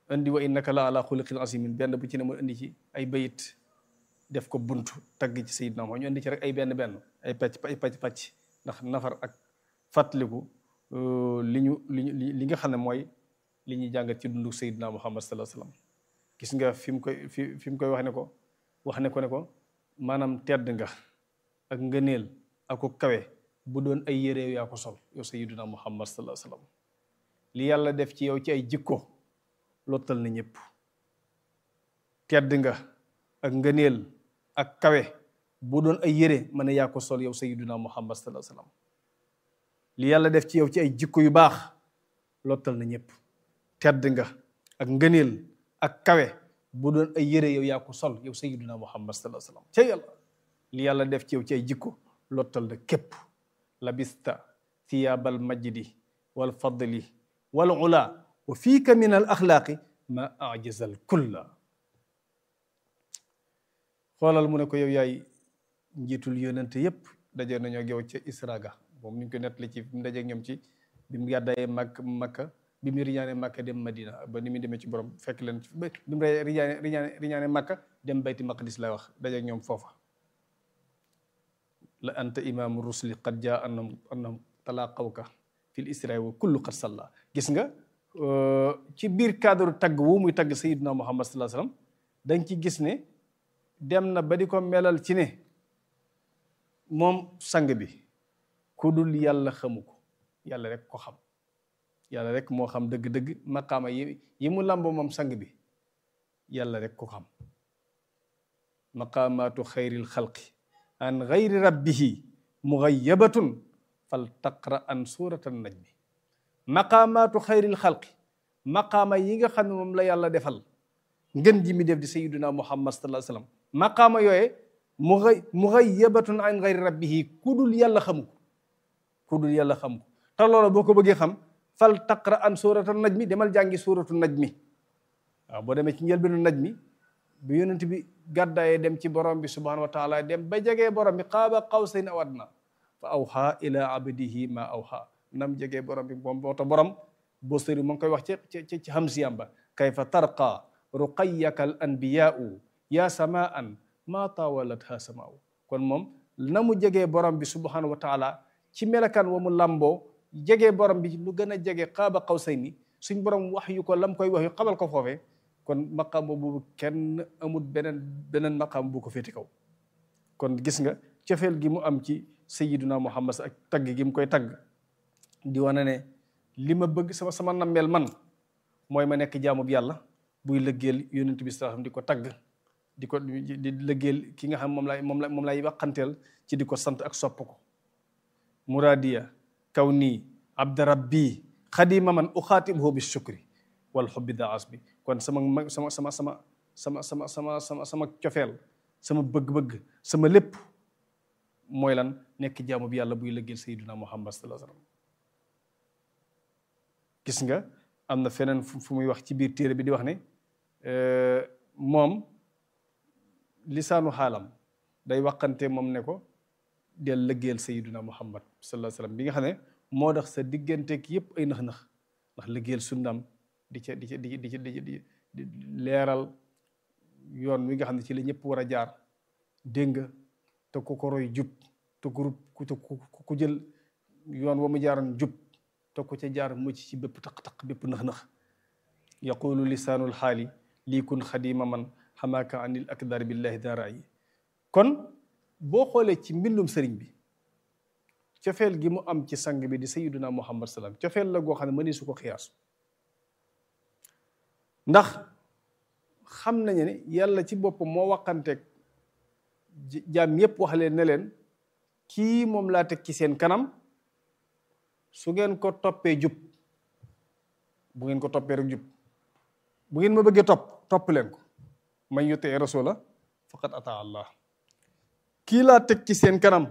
indi wa innaka la ala xuliqin asimin benn bu ci ne mu indi ci ay bayit def ko buntu tagg ci sayidna Muhammad ñu indi ci rek ay benn benn ay pàcc ay pàcc pàcc ndax nafar ak fàttaliku li ñu li ñu li nga xam ne mooy li ñuy jàngat ci dundu sayidna Muhammad sallallahu alayhi wasallam gis nga fi mu koy fi fi mu koy wax ne ko wax ne ko ne ko maanaam tedd nga ak ngëneel ak ko kawe bu doon ay yére yaa ko sol yow sayyiduna muhammad sallallahu alayhi wasallam li yàlla def ci yow ci ay jikko lottal na ñëpp tedd nga ak ngëneel ak kawe bu doon ay yére mën a yaa ko sol yow sayyiduna muhammad sallallahu alayhi wasallam li yàlla def ci yow ci ay jikko yu baax lottal na ñëpp tedd nga ak ngëneel ak kawe bu doon ay yére yow yaa ko sol yow sayyiduna muhammad sallallahu alayhi wasallam ca yàlla li yàlla def ci yow ci ay jikko lottal na képp labista thiyaabal majdi wal fadli wal ula wa fiika min al axlaaqi ma ajazal kulla xoolal mu ne ko yow yaay njiitul yónente yépp daje nañoo ak yow ca Israga moom ñu ngi ko nettali ci mu dajeeg ñoom ci bi mu gàddaayee màkk makka bi mu riñaane makka dem madina ba ni mu demee ci borom fekk leen bi mu riñaane riñaane riñaane makka dem bayti maqdis lay wax dajeeg ñoom foofa la anta imaamu rusli qad jaa annahum annahum talaqawka fil israa wa kullu qad salla gis nga ci biir cadre tagg wu muy tagg sayiduna muhammad sallallahu alayhi wasallam dañ ci gis ne dem na ba di ko melal ci ne moom sang bi ku dul yàlla xamu ko yàlla rek ko xam yàlla rek moo xam dëgg-dëgg maqaama yi yi mu làmbo moom sang bi yàlla rek ko xam maqaamaatu xayril xalqi an gayri rabbihi mugayabatun fal taqra an suratan najmi maqaamaatu xayril xalqi maqaama yi nga xam ne moom la yàlla defal ngën ji mi def di sayiduna muhammad sallallahu alayhi wasallam maqaama yooye mugay mugayabatun an gayri rabbihi ku dul yàlla xamu ko ku dul yàlla xamu ko te loolu boo ko bëggee xam fal taqra an suratan najmi demal jàngi suratu najmi waaw boo demee ci njëlbeenu najmi bi yonent bi gàddaayee dem ci borom bi subhanahu wa taala dem ba jegee borom bi qaaba qawsayn aw adna fa awha ila abdihi ma awha nam jegee borom bi moom moo tax borom boo sëri mu ngi koy wax ci ci ci hamsiyam ba kayfa tarqa ruqayyaka al anbiyau ya samaan ma tawalat ha samaau kon moom na mu jegee borom bi subhanahu wa taala ci melakan wa mu lamboo jegee borom bi lu gën a jege qaaba qawsayni suñ borom wax yu ko lam koy wax yu xamal ko foofee kon maqaam boobu kenn amul beneen beneen maqaam bu ko féeti kaw kon gis nga cofeel gi mu am ci sayiduna muhammad ak tagg gi mu koy tagg di wane ne li ma bëgg sama sama nammeel man mooy ma nekk jaamub yàlla buy lëggeel yonent bi sallallahu di ko tagg di ko di lëggeel ki nga xam moom lay moom la moom lay waxanteel ci di ko sant ak sopp ko muradiya kaw nii abda rabbi xadima man uxaatibuhu bi shukri wal xubbi daas bi kon sama sama sama sama sama sama sama sama sama cofeel sama bëgg-bëgg sama lépp mooy lan nekk jaamu bi yàlla buy lëggeel sayyiduna muhammad sallallahu alayhi wasallam gis nga am na feneen fu muy wax ci biir téere bi di wax ne moom lisaanu xaalam day waxante moom ne ko del lëggeel sayyiduna muhammad sallallahu alayhi wasallam bi nga xam ne moo tax sa digganteeg yépp ay nax-nax ndax lëggeel sunnaam di ca di ca di di di di leeral yoon wi nga xam ne ci la ñëpp war a jaar dégg nga te ku ko roy jub te ku ku jël yoon wa mu jaaroon jub te ku ca jaar mucc ci bépp taq-taq bépp nax-nax yaqulu lisaanul xaali lii kun xadima man xamaaka anil akdar billahi daara yi kon boo xoolee ci mbindum sëriñ bi cofeel gi mu am ci sang bi di sayiduna muhammad salaam cofeel la goo xam ne mëni su ko xiyaas ndax xam nañu ne yàlla ci boppam moo waxanteeg jaam yépp wax leen ne leen kii moom laa teg ci seen kanam su ngeen ko toppee jub bu ngeen ko toppee rek jub bu ngeen ma bëggee topp topp leen ko man yutee rasula faqad ata allah kii laa teg ci seen kanam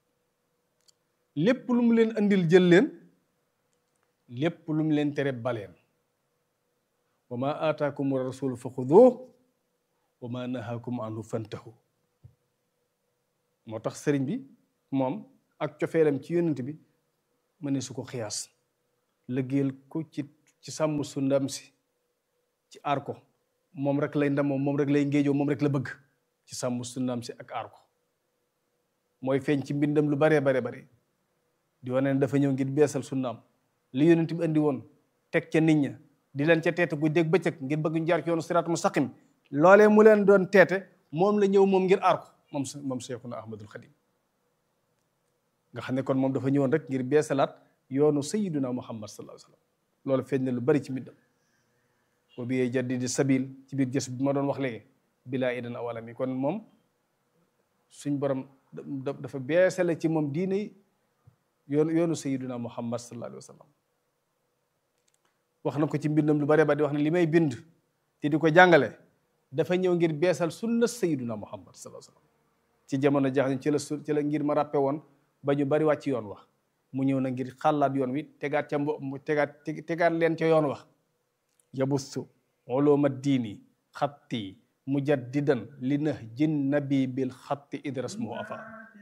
lépp lu mu leen andil jël leen lépp lu mu leen tere baleen wa ma aataakum rasul fa xuduuh wa ma nahaakum anhu fantahu moo tax sëriñ bi moom ak cofeelam ci yonent bi ma ne su ko xiyaas lëggeel ko ci ci sàmm su ndam si ci aar ko moom rek lay ndamoo moom rek lay ngéejoo moom rek la bëgg ci sàmm sunnaam si ak aar ko mooy feeñ ci mbindam lu baree bare bare di wane ne dafa ñëw ngir beesal sunnaam li yonent bi andi woon teg ca nit ña di leen ca teete gu dégg bëccëg ngir bëgg ñu jaar ci yoonu siraatu mustaqim loolee mu leen doon teete moom la ñëw moom ngir aar ko moom moom Seexuna Ahmadul Xadim nga xam ne kon moom dafa ñëwoon rek ngir beesalaat yoonu sayyiduna Muhammad sallallahu alayhi wa sallam loolu feeñ na lu bari ci mbindam wa bi jaddidi sabil ci biir jës bi ma doon wax léegi bilaa idan awalam yi kon moom suñ borom dafa beesale ci moom diine yoonu yoonu sayyiduna Muhammad sallallahu alayhi wa sallam wax na ko ci mbindam lu bare ba di wax ne li may bind te di ko jàngale dafa ñëw ngir beesal sunna sayyiduna Muhammad sallallahu alayhi wa sallam ci jamono jax ci la su ci la ngir ma ràppe woon ba ñu bari wàcc yoon wax mu ñëw na ngir xàllaat yoon wi tegaat ca mbo mu tegaat tegaat leen ca yoon wax yabustu uluma diini xatti mujaddidan li na jin nabi bil xatti idras moo afa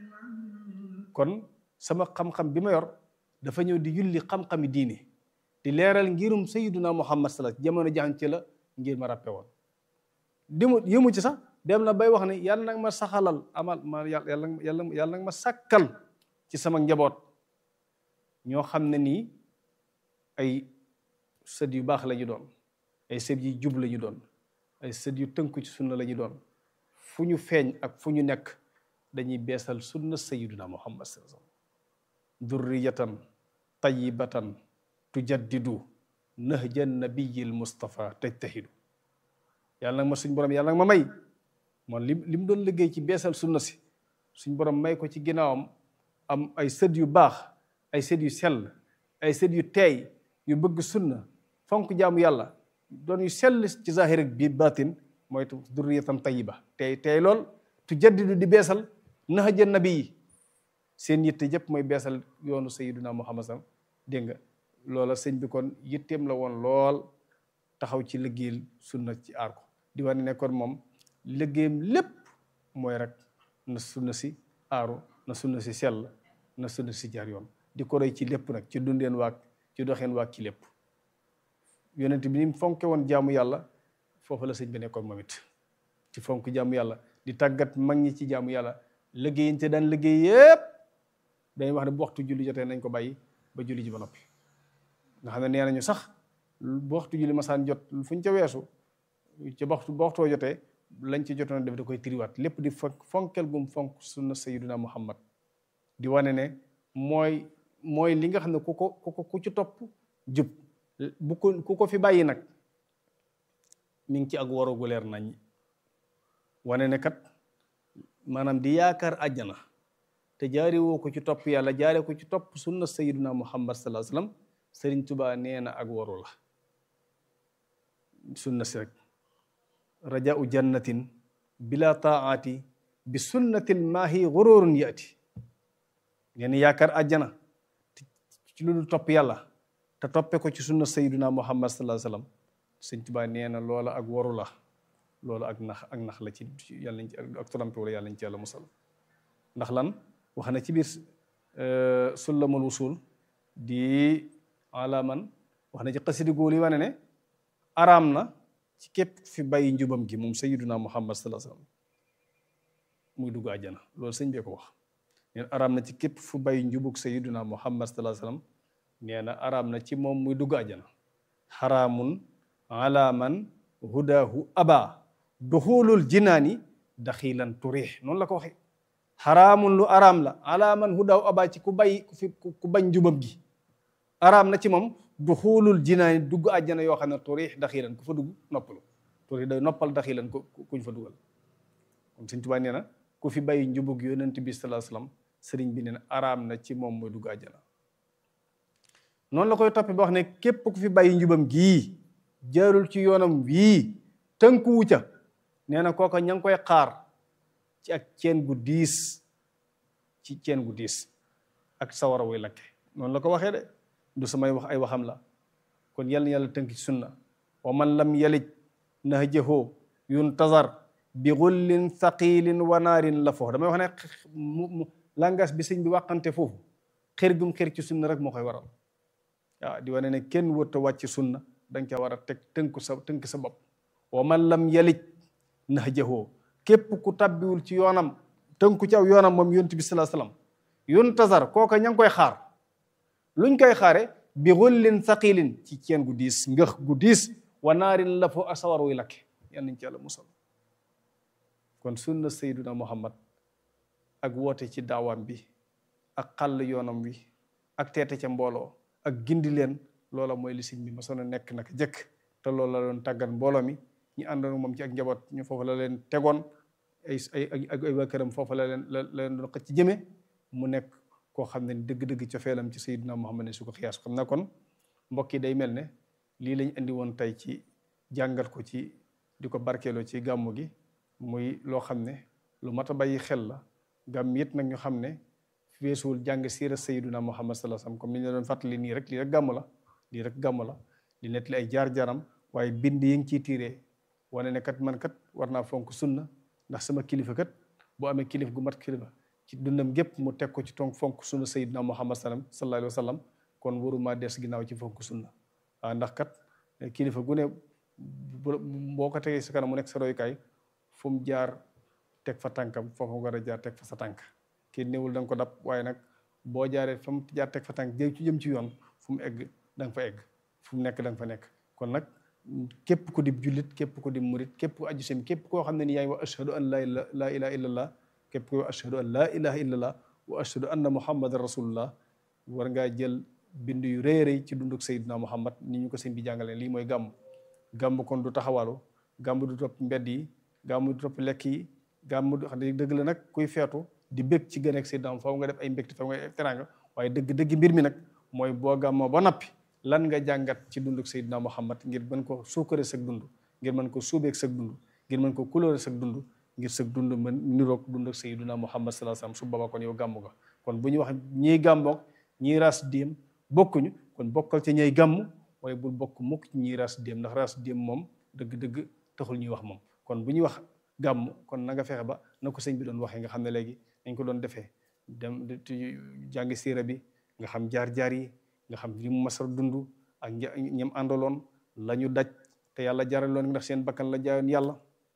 kon sama xam-xam bi ma yor dafa ñëw di yulli xam-xami diini di leeral ngirum sayyiduna muhammad sala jamono jaxan ci la ngir ma ràppe woon dimu yëmu ci sax dem na bay wax ne yàlla nag ma saxalal amal ma yàlla yàlla yàlla nag ma sàkkal ci sama njaboot ñoo xam ne nii ay sët yu baax la ñu doon ay sët yu jub la ñu doon ay sët yu tënku ci sunna la ñu doon fu ñu feeñ ak fu ñu nekk dañuy beesal sunna sayyiduna muhammad sallallahu alayhi wasallam durriyatan tayyibatan tujaddidu nahja nabiyil mustafa tajtahidu yàlla nag ma suñ borom yàlla nag ma may moom li li mu doon liggéey ci beesal sunna si suñ borom may ko ci ginnaawam am ay sët yu baax ay sët yu sell ay sët yu teey yu bëgg sunna fonk jaamu yàlla doon yu sell ci zahir ak bi batin mooy durriyatan tayiba tey tey lool tu jaddidu di beesal nahaja nabi yi seen yitte jëpp mooy beesal yoonu sayiduna muhammad sam dégg nga loola sëñ bi kon yitteem la woon lool taxaw ci liggéeyal sunna ci aar ko di wane ne kon moom liggéeyam lépp mooy rek na sunna si aaru na sunna si sell na sunna si jaar yoon di ko roy ci lépp nag ci dundeen waak ci doxeen waak ci lépp yonent bi ni mu fonke woon jaamu yàlla foofu la sëñ bi nekkoon moom it ci fonk jaamu yàlla di tàggat mag ñi ci jaamu yàlla liggéeyante daan liggéey yépp dañuy wax ne bu waxtu julli jotee nañ ko bàyyi ba julli ji ba noppi nga xam ne nee nañu sax bu waxtu julli masaan jot fu ñu ca weesu ci waxtu ba waxtoo jotee lañ ci jotoon def da koy tiriwaat lépp di fonk fonkel gum fonk sunna sayyiduna muhammad di wane ne mooy mooy li nga xam ne ku ko ku ko ku ci topp jub bu ko ku ko fi bàyyi nag mi ngi ci ak warogu leer nañ wane ne kat maanaam di yaakaar àjjana te jaari woo ko ci topp yàlla jaare ko ci topp sunna sayyiduna muhammad sallallahu alayhi wasallam sëriñ tubaa nee na ak waru la sunna si rek rajau jannatin bila taati bi sunnatil maahi gururun yaati nee na yaakaar àjjana ci lu dul topp yàlla te toppe ko ci sunna sayyiduna muhammad sallallahu alayhi wasallam sëriñ tubaa nee na loola ak waru la loolu ak nax ak nax la ci yàlla nañ ci ak trompe wala yàlla nañ ci yàlla musal ndax lan wax na ci biir sullamul wusul di alaman wax na ci xasidi góor yi wane ne araam na ci képp fi bàyyi njubam gi moom sayyiduna muhammad sallallahu alayhi wasallam muy dugg àjjana loolu sëñ bee ko wax nee na araam na ci képp fu bàyyi njubug sayyiduna muhammad sallallahu alayhi wasallam nee na araam na ci moom muy dugg àjjana xaraamun alaman hudahu aba duxulul jinaani daxilan turix noonu la ko waxee xaraamun lu araam la alaaman hudahu aba ci ku bàyyi ku fi ku bañ njubam gi araam na ci moom duxulul jinaani dugg àjjana yoo xam ne turix daxilan ku fa dugg noppalu turix day noppal daxilan ku kuñ fa dugal kon Sëñ Tuubaa nee na ku fi bàyyi njubug yonent bi sallallahu alayhi wasallam sëriñ bi nee na araam na ci moom mooy dugg àjjana noonu la koy toppee ba wax ne képp ku fi bàyyi njubam gii jaarul ci yoonam wii tënkuwu ca nee na kooka ña ngi koy xaar ci ak ceen gu diis ci ceen gu diis ak sawara wuy lakke noonu la ko waxee de du samay wax ay waxam la kon yàlla na yàlla tënk ci sunna wa man lam yalij nahjahu yuntazar bi gullin thaqilin wa naarin la foofu damay wax ne mu langas bi sëñ bi waxante foofu xër gum xër ci sunna rek moo koy waral waaw di wane ne kenn wërta wàcc sunna da nga ca war a teg tënku sa tënk sa bopp wa man lam yalij nahjahu képp ku tabbiwul ci yoonam tënku ci aw yoonam moom yonent bi salaa salaam yuntazar kooka ña ngi koy xaar luñ koy xaare bi xullin saqilin ci ceen gu diis ngëx gu diis wa naarin la fo asawar wuy lakke yal nañ ci yàlla musal kon sunna sayduna muhammad ak woote ci daawam bi ak xàll yoonam wi ak teete ca mbooloo ak gindi leen loola mooy li sëñ bi ma soon a nekk naka jëkk te loolu la doon tàggat mbooloo mi ñu àndoon moom ci ak njaboot ñu foofu la leen tegoon ay ay ak ay waa këram foofu la leen la leen doon xëcc ci jëme mu nekk koo xam ne dëgg-dëgg cofeelam ci sayyidina Muhammad ne su ko xiyaas xam na kon mbokk yi day mel ne lii lañ indi woon tey ci jàngat ko ci di ko barkeeloo ci gàmmu gi muy loo xam ne lu mat a bàyyi xel la gàmm it nag ñu xam ne weesuwul jàng siira sayyidina Muhammad sallallahu alayhi wasallam comme ni ñu la doon fàttali nii rek lii rek gàmm la lii rek gàmm la di nettali ay jaar-jaaram waaye bind yi ngi ciy tiiree wane ne kat man kat war naa fonk sunna ndax sama kilifa kat boo amee kilif gu mat kilifa ci dundam gépp mu teg ko ci tonk fonk sunna sayyidina Muhammad sallam sallallahu alayhi wasallam kon waruma des ginnaaw ci fonk sunna waaw ndax kat kilifa gu ne boo ko tegee sa kanam mu nekk sa royukaay fu mu jaar teg fa tànkam foofu nga war a jaar teg fa sa tànk kii néewul da nga ko dab waaye nag boo jaaree fa mu jaar teg fa tànk jëm ci jëm ci yoon fu mu egg da nga fa egg fu mu nekk da nga fa nekk kon nag képp ku di jullit képp ku di murit képp ku aju sem képp koo xam ne ni yaa ngi wax ashhadu an laa laa ilaha illallah képp ku wax ashhadu an laa ilaha illallah wa ashhadu anna muhammadan rasulullah war ngaa jël bind yu rëy rëy ci dunduk sayyidina muhammad ni ñu ko sëñ bi jàngalee lii mooy gàmm gàmm kon du taxawalu gàmm du topp mbedd yi gàmm du topp lekk yi gàmm du xam ne dëgg la nag kuy feetu di bëgg ci gën ak sayyidina faaw nga def ay mbégte faaw nga def teraanga waaye dëgg dëgg mbir mi nag mooy boo gàmmoo ba noppi lan nga jàngat ci dunduk Seydina Muhammad ngir mën ko suukare sag dund ngir mën ko suubeeg sag dund ngir mën ko couleur sag dund ngir sag dund mën niroog dunduk Seydina Muhammad sallallahu alayhi wasallam su boobaa kon yow gàmmu ga kon bu ñu wax ñiy gàmmoog ñiy ras déem bokkuñu kon bokkal ci ñay gàmm waaye bul bokk mukk ci ñiy ras déem ndax ras déem moom dëgg-dëgg taxul ñuy wax moom kon bu ñuy wax gàmm kon na nga fexe ba na ko sëñ bi doon waxee nga xam ne léegi dañ ko doon defee dem jàngi siira bi nga xam jaar-jaar yi nga xam li mu masar dund ak ñam àndaloon la ñu daj te yàlla jaraloon ndax seen bakkan la jaayoon yàlla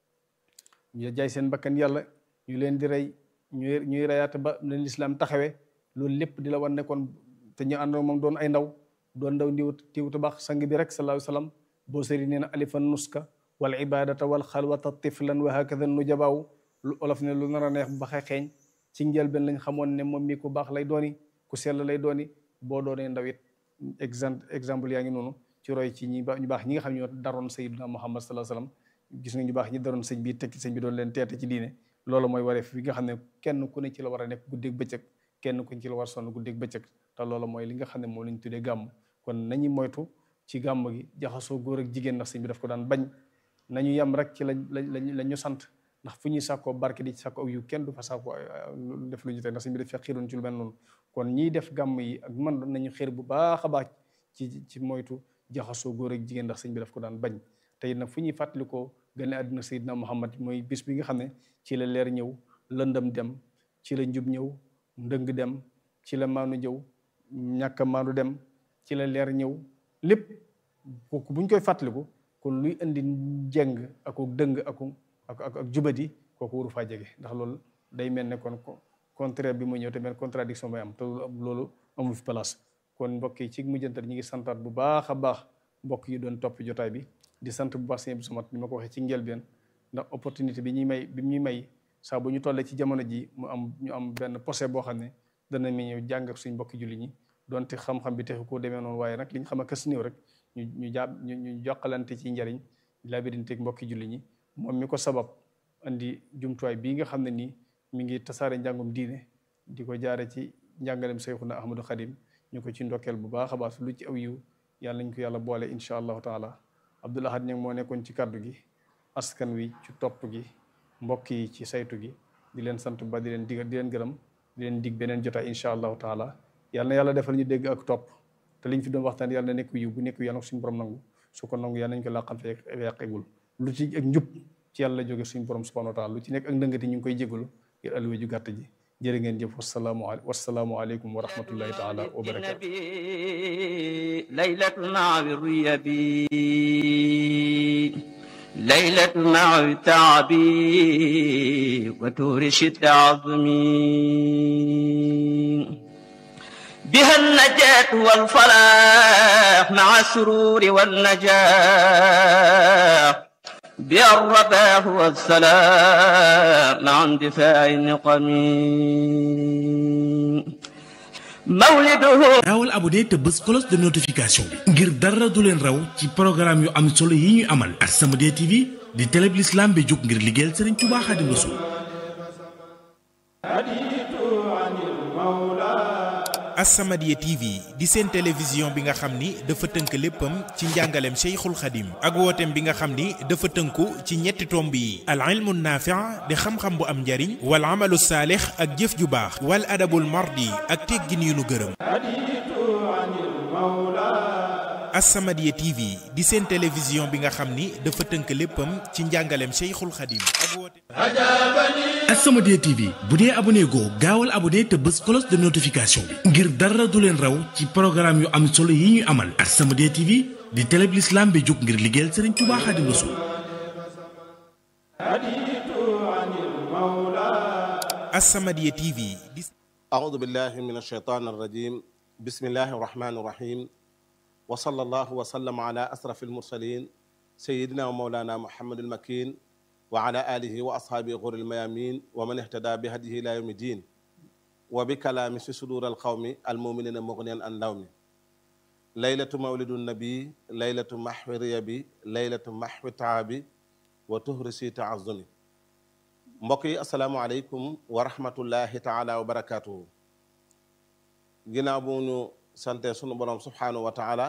ñu jaay seen bakkan yàlla ñu leen di rey ñuy ñuy reyaate ba leen lislaam taxawee loolu lépp di la wan ne kon te ñu àndoon moom doon ay ndaw doon ndaw ndiw tiwtu baax sang bi rek sallallahu alayhi wasallam boo sëri nee na alifan nuska wal ibadata wal xalwata tiflan wa hakada nu jabaaw lu olof ne lu nar a neex ba xeeñ ci njëlbeen lañ xamoon ne moom mi ku baax lay dooni ku sell lay dooni boo doonee ndaw it exemple exemple yaa ngi noonu ci roy ci ñi ñu baax ñi nga xam ñoo daroon sayyidina Muhammad sallallahu alayhi wasallam gis nga ñu baax ñi daroon sëñ bi tekki sëñ bi doon leen teete ci diine loolu mooy wareef bi nga xam ne kenn ku ne ci la war a nekk guddeeg bëccëg kenn ku ne ci la war a sonn guddeeg bëccëg te loolu mooy li nga xam ne moom lañ tuddee gàmm kon nañu moytu ci gàmm gi jaxasoo góor ak jigéen ndax sëñ bi daf ko daan bañ nañu yem rek ci lañ lañ lañ ñu sant ndax fu ñuy sàkkoo barke di ci sàkko ak yu kenn du fa sàkko def lu ñu tey ndax sëñ bi daf fekk xiiroon ci lu mel noonu kon ñiy def gàmm yi ak man nañu xeer bu baax a baax ci ci moytu jaxasoo góor ak jigéen ndax sëñ bi daf ko daan bañ te it nag fu ñuy fàttalikoo gane àddina Seydina Muhammad mooy bis bi nga xam ne ci la leer ñëw lëndëm dem ci la njub ñëw ndëng dem ci la maanu ñëw ñàkk a maanu dem ci la leer ñëw lépp kooku buñ koy fàttaliku kon luy indi jeng ak dëng ak ak ak jubadi kooku waru faa jege ndax loolu day mel ne kon contraire bi mu ñëw te mel contradiction bay am te loolu amul fi place kon mbokk yi ci mujjantal ñi ngi santaat bu baax a baax mbokk yi doon topp jotaay bi di sant bu baax sëñ bi sumat ni ma ko waxee ci njëlbeen ndax opportunité bi ñuy may bi ñuy may saa bu ñu tollee ci jamono ji mu am ñu am benn posé boo xam ne dana mi ñëw jàng ak suñ mbokki julli ñi donte xam-xam bi texu koo demee noonu waaye nag li ñu xam a kës néew rek ñu ñu jàpp ñu ñu jokkalante ci njariñ labirinteeg mbokki julli ñi moom mi ko sabab andi jumtuwaay bii nga xam ne nii mi ngi tasaare njàngum diine di ko jaare ci njàngalem Seyxuna Ahmadou Khadim ñu ko ci ndokkeel bu baax a baax lu ci aw yiw yàlla nañ ko yàlla boole incha allahu taala Abdoul Ahad ñag moo nekkoon ci kaddu gi askan wi ci topp gi mbokk yi ci saytu gi di leen sant ba di leen dig di leen gërëm di leen dig beneen jotaay incha allahu taala yàlla na yàlla defal ñu dégg ak topp te liñ fi doon waxtaan yàlla na nekk yiw bu nekk yàlla na ko suñu borom nangu su ko nangu yàlla nañ ko làqal fee yàqegul lu ci ak njub ci yàlla jóge suñu borom subhanahu wa taala lu ci nekk ak ndëngati ñu ngi koy jégalu ngir alluwa ju gàtt ji jërë ngeen jëf wasalaamu wasalaamu aleykum wa rahmatullahi taala wa barakatu ليلة مع الريبي ليلة مع التعبي وتورش التعظمي بها النجاة والفلاح مع السرور والنجاح بها الرباح والسلام مع اندفاع النقم مولده gaawal abonné te bës cloche de notification bi ngir dara du leen raw ci programme yu am solo yi ñuy amal As-Samadiyya TV di télé bi l'islam bi jóg ngir liggéeyal Sëriñ Tuubaa Xaadimu Rasuul As-Samadiyya TV di seen télévision bi nga xam ni dafa tënk léppam ci njàngaleem Cheikhul Khadim ak wooteem bi nga xam ni dafa tënku ci ñetti tomb yi al ilmu naafi' di xam-xam bu am njariñ wal amalu saalix ak jëf ju baax wal adabul mardi ak teggin yu nu gërëm As-Samadiyya TV di seen télévision bi nga xam ni dafa tënk léppam ci njàngaleem Cheikhul Khadim ak wooteem As-Samadiyya TV bu dee abonné goo gaawal abonné te bës cloche de notification bi ngir dara du leen raw ci programme yu am solo yi ñuy amal As-Samadiyya TV di télé bi l'islam bi jóg ngir liggéeyal Sëriñ Tuubaa Xaadimu Rasuul As-Samadiyya TV di أعوذ بالله من الشيطان الرجيم بسم الله الرحمن الرحيم وصلى الله وسلم على أسرف المرسلين سيدنا ومولانا محمد المكين وعلى آله وأصحابه غر الميامين ومن اهتدى بهديه إلى يوم الدين وبكلام في صدور القوم المؤمنين مغنيا عن لوم ليلة مولد النبي ليلة محو ريبي ليلة محو تعابي وتهرسي تعظمي mbokk yi asalaamaaleykum wa rahmatullahi taala wa barakaatuhu ginnaaw bu ñu sante sunu borom subhaanahu wa taala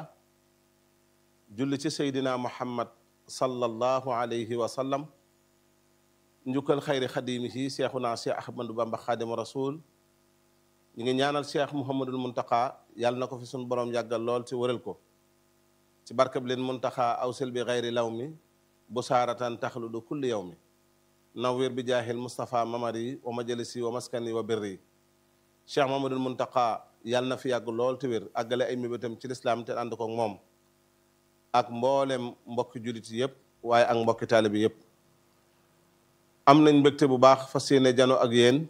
julli ci seydina muhammad sallallahu alayhi wa sallam njukkal xayri xadimihi seexuna cheikh ahmadou bamba xaadimu rasul ñu ngi ñaanal cheikh muhammadul muntaka yàlla na ko fi sunu borom yàggal lool ci wëral ko ci barkab leen muntaxa awsil bi xayri law mi bu saaratan taxludu kulli yow mi nawwir bi jaahil Moustapha Mamari wa majalisi wa maskani wa birri Cheikh Mamadul Muntaqa yàlla na fi yàgg lool te wér àggale ay mébétam ci lislaam te ànd ko moom ak mboolem mbokki jullit yëpp waaye ak mbokki taalibi yëpp. am nañ mbégte bu baax fas yéene jano ak yéen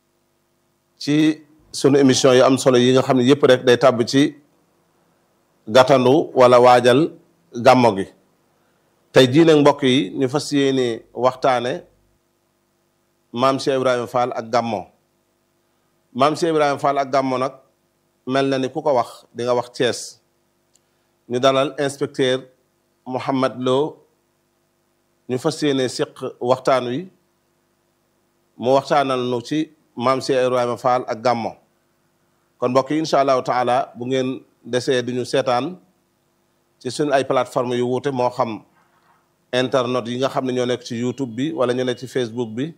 ci sunu émission yu am solo yi nga xam ne yëpp rek day tàbb ci gàttandu wala waajal gàmmo gi tey jii nag mbokk yi ñu fas yéene waxtaane. maam Cheikh Ibrahima Fall ak Gammo maam Cheikh Ibrahima Fall ak Gammo nag mel na ni ku ko wax di nga wax Thiès ñu dalal inspecteur Mouhamed Lo ñu fas yéene siq waxtaan wi mu waxtaanal nu ci maam Cheikh Ibrahima Fall ak Gammo kon mbokk yi incha allahu taala bu ngeen desee di ñu seetaan ci suñu ay plateforme yu wuute moo xam internet yi nga xam ne ñoo nekk ci YouTube bi wala ñu nekk ci Facebook bi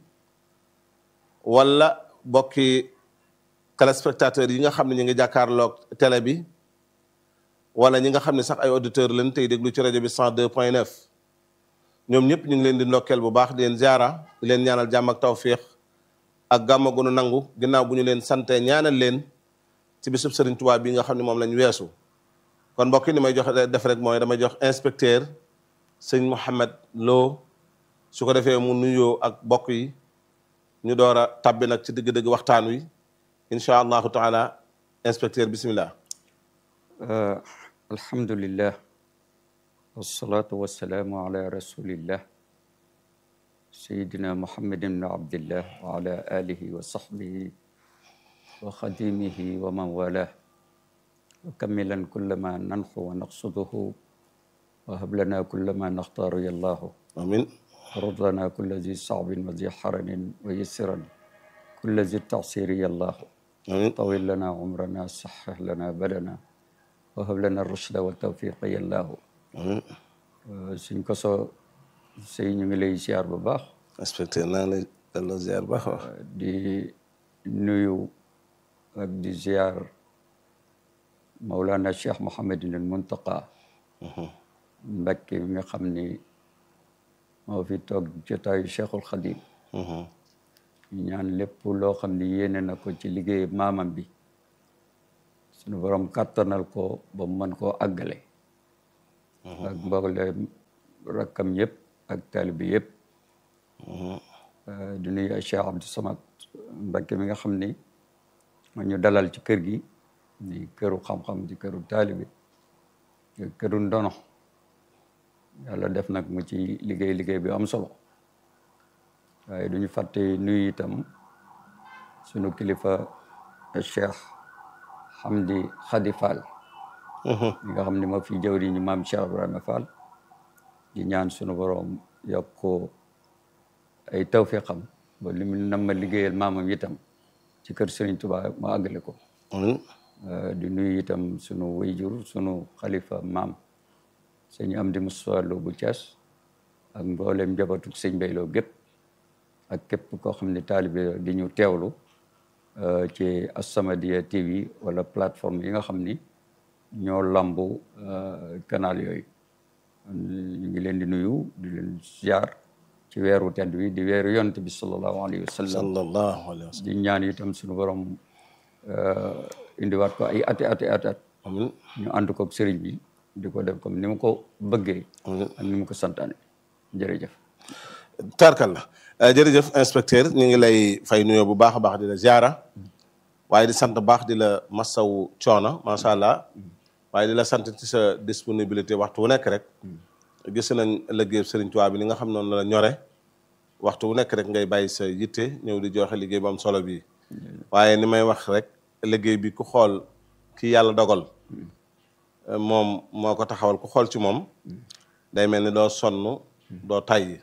wala bokki téléspectateurs yi nga xam ne ñu ngi jàkkaarloog télé bi wala ñi nga xam ne sax ay auditeurs lañ tey déglu ci rajo bi 102 point 9 ñoom ñëpp ñu ngi leen di ndokkeel bu baax di leen ziara di leen ñaanal jàmm ak tawfiix ak gàmma gu nu nangu ginnaaw bu ñu leen sante ñaanal leen ci bisub Sëriñ Tuubaa bi nga xam ne moom lañ weesu kon mbokk yi ni may jox def rek mooy damay jox inspecteur sëñ Mouhamed Lo su ko defee mu nuyoo ak bokk yi ñu door a tabbi nag ci dëgg-dëgg waxtaan wi incha allahu taala inspecteur bismillah alhamdulillah wasalaatu wasalaamu ala rasulillah sayidina muhammadin ibn abdillah wa ala alihi wa sahbihi wa xadimihi wa man walah wa kamilan kulla ma nanxu wa naqsuduhu wa hab lana kulla ma naxtaaru yallahu amin رد لنا كل ذي صعب وذي حرن ويسرا كل ذي التعسير يا الله amin طول لنا عمرنا صحح لنا بدنا وهب لنا الرشد والتوفيق يا الله amin suñ ko soo sëy ñu ngi lay ziar bu baax inspecteur naa ngi lay delloo ziar baax wax di nuyu ak di ziar Mawlana Cheikh Mouhamadin al Muntaqa Mbakke mi nga xam ni moo fi toog jotaayu Cheikhul Khadim ñu ñaan lépp loo xam ni yéene na ko ci liggéey maamam bi suñu borom kàttanal ko ba mu mën koo àggale ak mboolem rakkam yëpp ak taalibe yëpp di nuyu Cheikh Abdou Samad Mbacké mi nga xam ni ma ñu dalal ci kër gi di këru xam-xam di këru taalibe di këru ndono yàlla def nag mu ci liggéey liggéey bi am solo waaye duñu fàtte nuyu itam sunu kilifa Cheikh Hamdi Khady Fall mi nga xam ne moo fi jëwri ñu maam Cheikh Ibrahima Fall di ñaan sunu borom yokk ko ay tawfiqam ba li mu nam ma liggéeyal maamam itam ci kër Serigne Touba ma àggale ko di nuyu itam sunu wayjur sunu xalifa maam sëñ Amdi Moussa Lo bu Thiès ak mboolem njabootu sëñ Bayloo gépp ak képp koo xam ne taalibe di ñu teewlu ci As-Samadiyya TV wala plateforme yi nga xam ni ñoo lambu canal yooyu ñu ngi leen di nuyu di leen ziar ci weeru tedd wi di weeru yonent bi sallallahu alayhi wa sallam sallallahu alayhi wa sallam di ñaan itam suñu borom indiwaat ko ay ati ati ati at amiin ñu ànd koog sëriñ bi di ko def comme ni mu ko bëggee ak ni mu ko santaane jërëjëf tarkal la jërëjëf inspecteur ñu ngi lay fay nuyoo bu baax a baax di la ziara waaye di sant baax di la masawu coono macha allah waaye di la sant ci sa disponibilité waxtu wu nekk rek gis nañ liggéey Serigne Touba bi ni nga xam noonu la ñore waxtu wu nekk rek ngay bàyyi sa yitte ñëw di joxe liggéey bu am solo bii waaye ni may wax rek liggéey bi ku xool ki yàlla dogal moom moo ko taxawal ku xool ci moom day mel ni doo sonn doo tàyyi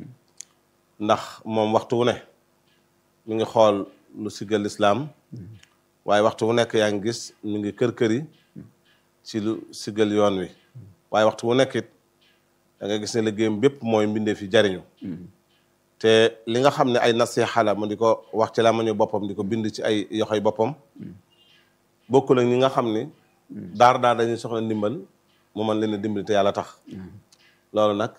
ndax moom waxtu wu ne mi ngi xool lu siggal lislaam waaye waxtu wu nekk yaa ngi gis mi ngi kër kër yi ci lu siggal yoon wi waaye waxtu wu nekk it da nga gis ne liggéeyam bépp mooy mbindee fi jariñu te li nga xam ne ay nasiha la mu di ko wax ci la ma ñu boppam di ko bind ci ay yoxoy boppam bokkul ak ñi nga xam ni daar daar dañuy soxla ndimbal mu mën leen a dimbali te yàlla tax loolu nag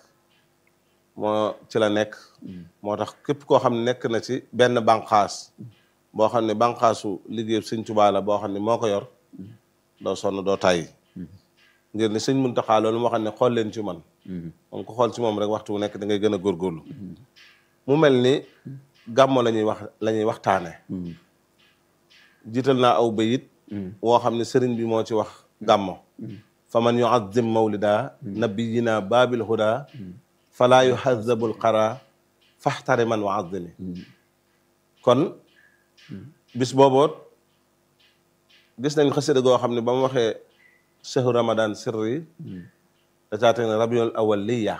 moo ci la nekk moo tax képp koo xam ne nekk na ci benn bànqaas boo xam ne bànqaasu liggéey sëñ Tuubaa la boo xam ne moo ko yor doo sonn doo tàyyi ngir ni sëñ Muntaxaa loolu moo xam ne xool leen ci man moom ko xool ci moom rek waxtu wu nekk da ngay gën a góorgóorlu mu mel ni gàmmo la ñuy wax la ñuy waxtaane jiital naa aw bayit woo xam ne sëriñ bi moo ci wax gàmmo fa man yuazim mawlida nabiyina baabil huda falaa yuhazabul qara faxtari man waazimi kon bis booboot gis nañ xasida goo xam ne ba mu waxee shahru ramadan sirri da caa teg ne rabiul awal liya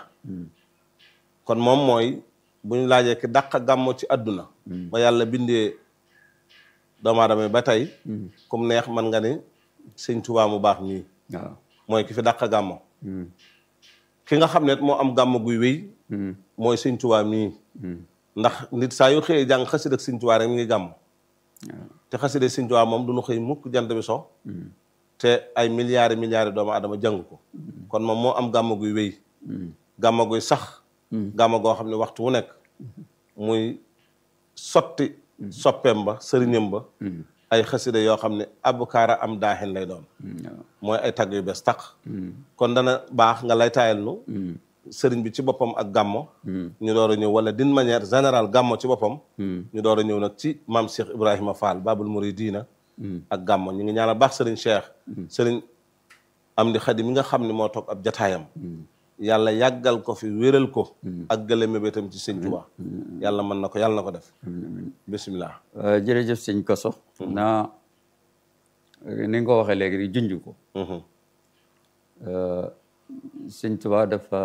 kon moom mooy bu ñu laajee ki dàq gàmmo ci àdduna ba yàlla bindee doomu aadama ba tey kum neex man nga ni sëñ Tuubaa mu baax nii waaw mooy ki fi dàq gàmmo ki nga xam ne moo am gàmmo guy wéy mooy sëñ Tuubaa mii ndax nit saa yu xëyee jàng xasida ak sëñ Tuubaa rek mi ngi gàmm te xasida sëñ Tuubaa moom du ñu xëy mukk jant bi so te ay milliards milliards doomu aadama jàng ko kon moom moo am gàmmo guy wéy gàmmo guy sax gàmmo goo xam ne waxtu wu nekk muy sotti soppeem ba sëriñam ba ay xasida yoo xam ne abukaara am daaxin lay doon mooy ay tagg yu bees taq kon dana baax nga lay taayal nu sëriñ bi ci boppam ak gàmmo ñu door a ñëw wala d'une manière générale gàmmo ci boppam ñu door a ñëw nag ci maam Cheikh Ibrahima Fall babul muridina ak gàmmo ñu ngi ñaanal baax sëriñ Cheikh sëriñ am di xadi mi nga xam ne moo toog ab jataayam yàlla yàggal ko fi wéral ko ak gële mébétam ci sëñ Tuubaa yàlla mën na ko yàlla na ko def bisimilah jërëjëf sëñ Koso naa ni nga ko waxee léegi di junj ko sëñ Tuubaa dafa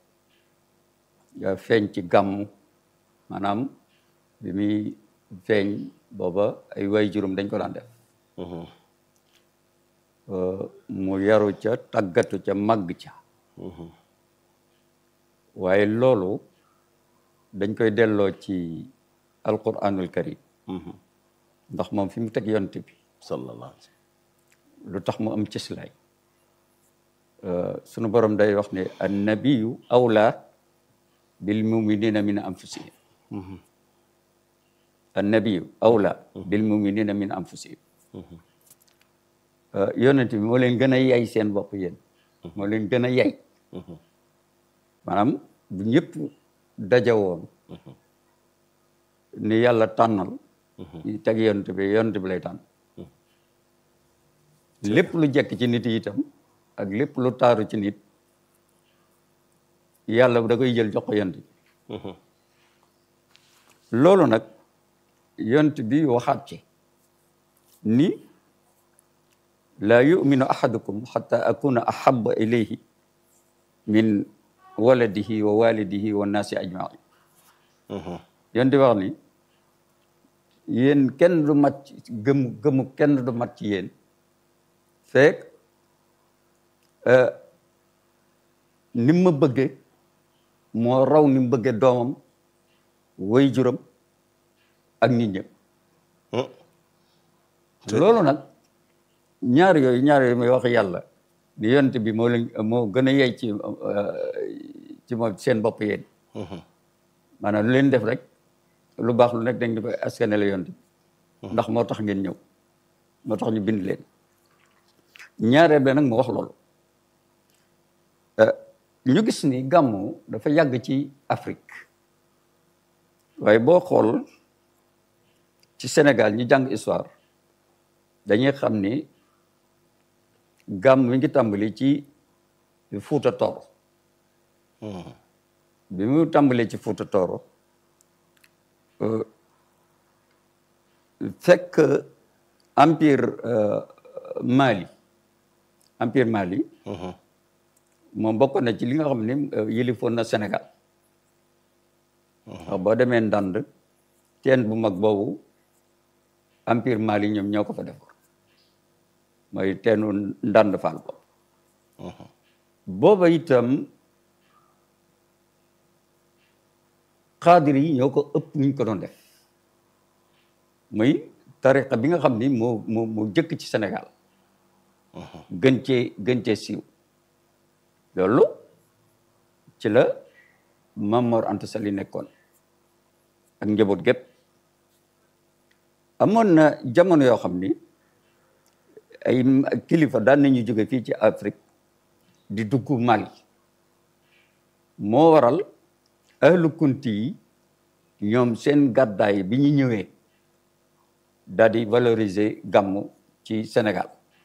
feeñ ci gàmm maanaam bi muy feeñ booba ay way juróom dañ ko daan def mu yaru ca tàggatu ca màgg ca waaye loolu dañ koy delloo ci alquranul karim ndax moom fi mu teg yonte bi sallallahu alayhi lu tax mu am cëslaay sunu borom day wax ne annabiyu awla bil muminina min anfusihim annabiyu awla bil muminina min anfusihim yonent bi moo leen gën a yay seen bopp yéen moo leen gën a yay maanaam bu ñëpp dajawoon ni yàlla tànnal teg yonent bi yonent bi lay tànn lépp lu jekk ci nit yi itam ak lépp lu taaru ci nit yàlla da koy jël jox ko yonent bi loolu nag yonent bi waxaat ci ni laa yuminu ahadukum xata akuna ahaba ilayhi min waladihi wa walidihi wa naasi ajmain yonent bi wax ni yéen kenn du mat ci gëm gëmu kenn du mat ci yéen fekk ni ma bëgge moo raw ni mu bëgge doomam way juram ak nit ñëpp loolu nag ñaar yooyu ñaar yooyu may wax yàlla ni yonent bi moo leen moo gën a yey ci ci moom seen bopp yéen maanaam lu leen def rek lu baax lu nekk dañ di ko askane la yonent bi ndax moo tax ngeen ñëw moo tax ñu bind leen ñaareel bi nag mu wax loolu ñu gis ni gàmmu dafa yàgg ci Afrique waaye boo xool ci Sénégal ñu jàng histoire dañuy xam ni gàmm mi ngi tàmbali ci Fuuta Tooro bi mu tàmbalee ci Fuuta Tooro fekk empire Mali empire Mali moom bokk na ci li nga xam ne yilifoon na Sénégal wax boo demee ndand teen bu mag boobu empire Mali ñoom ñoo ko fa defoon mooy teenu ndand faal boobu booba itam xaadir yi ñoo ko ëpp ñu ko doon def muy tariqa bi nga xam ni moo moo moo jëkk ci Sénégal gën cee gën cee siiw loolu ci la Maam Mor Anta Sali nekkoon ak njaboot gépp amoon na jamono yoo xam ni ay kilifa daan nañu jóge fii ci Afrique di dugg Mali moo waral ahlu kunti yi ñoom seen gàddaay bi ñu ñëwee daal di valoriser gàmmu ci Sénégal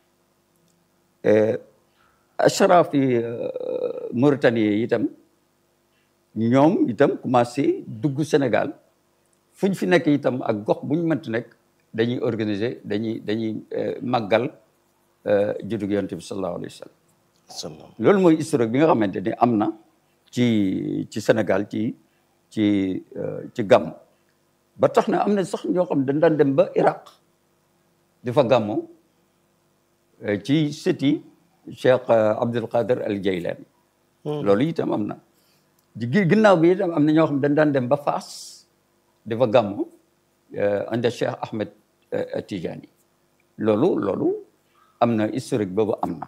ashraf yi Mauritanie yi itam ñoom itam commencé dugg Sénégal fu ñu fi nekk itam ak gox bu ñu mënti nekk dañuy organiser dañuy dañuy màggal juddug yonent bi sallallahu alayhi wa sallam loolu mooy historique bi nga xamante ni am na ci ci Sénégal ci ci ci gàmm ba tax na am na sax ñoo xam dañ daan dem ba Iraq di fa gàmmo ci sëti Cheikh Abdul Qadir al Jaylani loolu itam am na ginnaaw bi itam am na ñoo xam dañ daan dem ba Faas di fa gàmmo anda Cheikh Ahmed Tijani loolu loolu am na historique boobu am na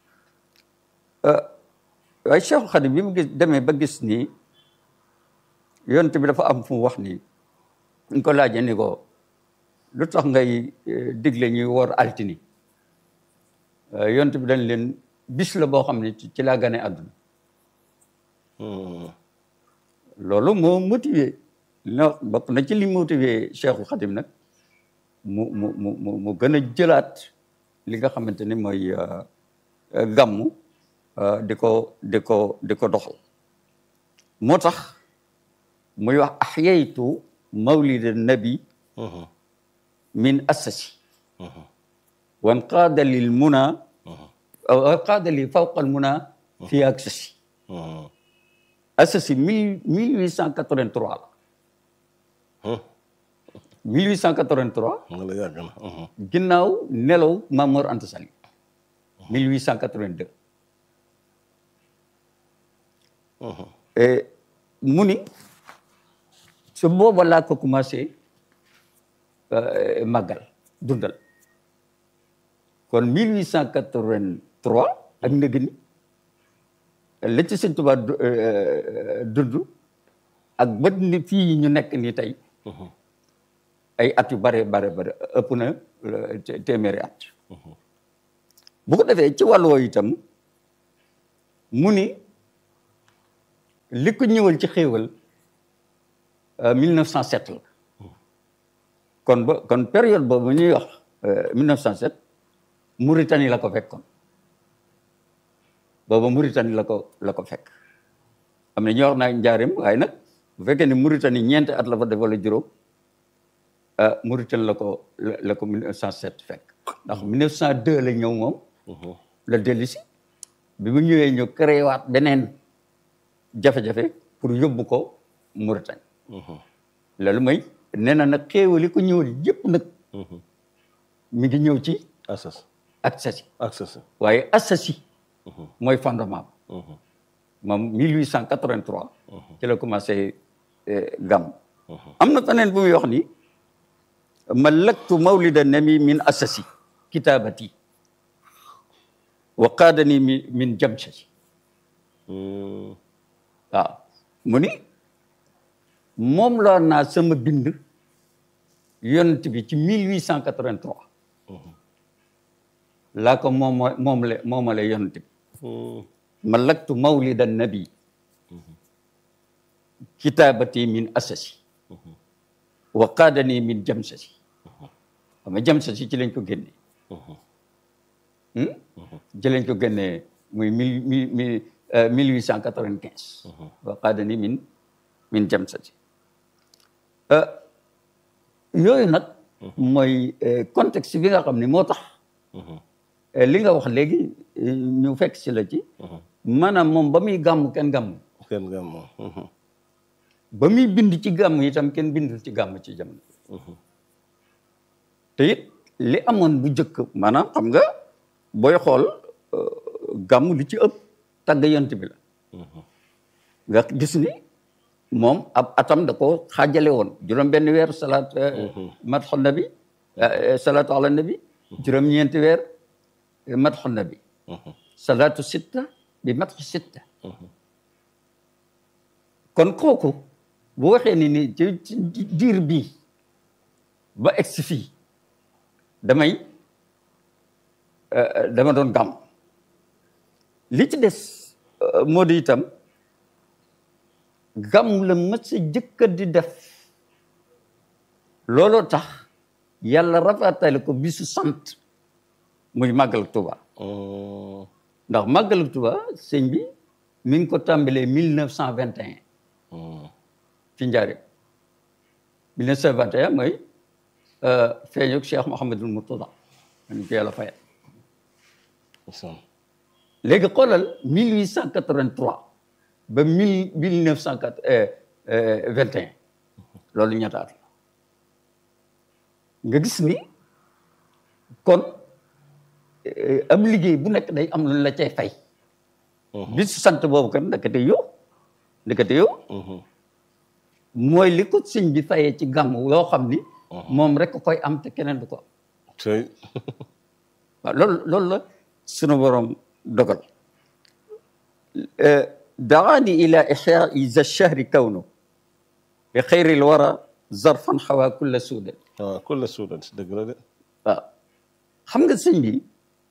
waaye Cheikh Khadim bi mu gis demee ba gis ni yonent bi dafa am fu mu wax ni ñu ko laajee ni ko lu tax ngay digle ñuy woor altini yonent bi dañ leen bis la boo xam ne ci laa gane àdduna loolu moo motivé na bokk na ci li motivé Cheikhul Khadim nag mu mu mu mu mu gën a jëlaat li nga xamante ni mooy gàmmu di ko di ko di ko doxal moo tax muy wax ahyaytu mawlida nabi min assasi wan qaada lil muna wan qaada li fawqa al muna fi aksasi assasi mille mille huit cent quatre-vingt-trois la mille huit cent quatre-vingt-trois la yàgg na ginnaaw nelaw Maam Mor Anta Sali mille huit cent quatre-vingt-deux mu ni su booba laa ko commencé màggal dundal kon mille huit cent quatre-vingt-trois ak ndëgg ni la ci Sëñ Tuubaa dund ak ba ni fii ñu nekk nii tey ay at yu bare bare bare ëpp na téeméeri at bu ko defee ci wàllu woowu itam mu ni li ko ñëwal ci xéewal 1907 la kon ba kon période boobu ñuy wax 1907 Mauritanie la ko fekkoon booba Mauritanie la ko la ko fekk am na ñuy wax naa njaareem waaye nag bu fekkee ne Mauritanie ñeenti at la fa def wala juróom Mauritanie la ko la ko 1907 fekk ndax 1902 la ñëw moom la dellu si bi mu ñëwee ñu créé waat beneen jafe-jafe pour yóbbu ko Mauritanie loolu mooy nee na nag xéewali ko ñëwal yëpp nag mi ngi ñëw ci Assas Assasi Assas waaye Assasi mooy fondement moom 1883 ci la commencé gàmm am na feneen bu muy wax ni malaktu mawlida nami min Assasi kitaabati wa qaadani mi min jamshati waaw mu ni moom laa naa sama bind yonent bi ci 1883 laa ko moom moomale moomale yonent bi malaktu mawlida nabi kitaabati min asasi wa qaadani min jamsasi xam nga jamsasi ci lañ ko génnee ci lañ ko génnee muy mille mille mille huit cent quatre-vingt-quinze wa qaadani min min jamsasi yooyu nag mooy contexte bi nga xam ne moo tax li nga wax léegi ñu fekk si la ci maanaam moom ba muy gàmm kenn gàmm kenn gàmm ba muy bind ci gàmm itam kenn bindul ci gàmm ci jamono te it li amoon bu njëkk maanaam xam nga booy xool gàmm li ci ëpp tagg yont bi la nga gis ni moom ab atam da ko xaajale woon juróom benn weer salaat matxu nabi salaatu ala nabi juróom ñeenti weer matxu nabi salaatu sitta bi matxu sitta kon kooku bu waxee ni ni ci ci diir bii ba egsi fii damay dama doon gàmm li ci des moo di itam gàmm la mës a jëkka di def looloo tax yàlla rafatale ko bisu sant muy màggal Tuba ndax màggal Tuba sëñ bi mi ngi ko tàmbalee mille neuf cent vingt et un ci njaareem mille neuf cent vingt et un mooy feeñuk Cheikh Mouhamadul Murtada man ko yàlla fayal léegi xoolal mille huit cent quatre-vingt-trois ba mille mille neuf cent quatre vingt et un loolu ñettaat la nga gis ni kon am liggéey bu nekk day am lu la cay fay bis sant boobu kan ndekete yow ndekete yow mooy li ko sëñ bi fayee ci gàmm yoo xam ni moom rek koy am te keneen du ko am waaw loolu loolu la sunu borom dogal daani ila ixyaai za chahri kawnu bi xayri l wara zarfan xawaa kulla suudan waaw kulla suudan si dëgg la de waaw xam nga sëñ bi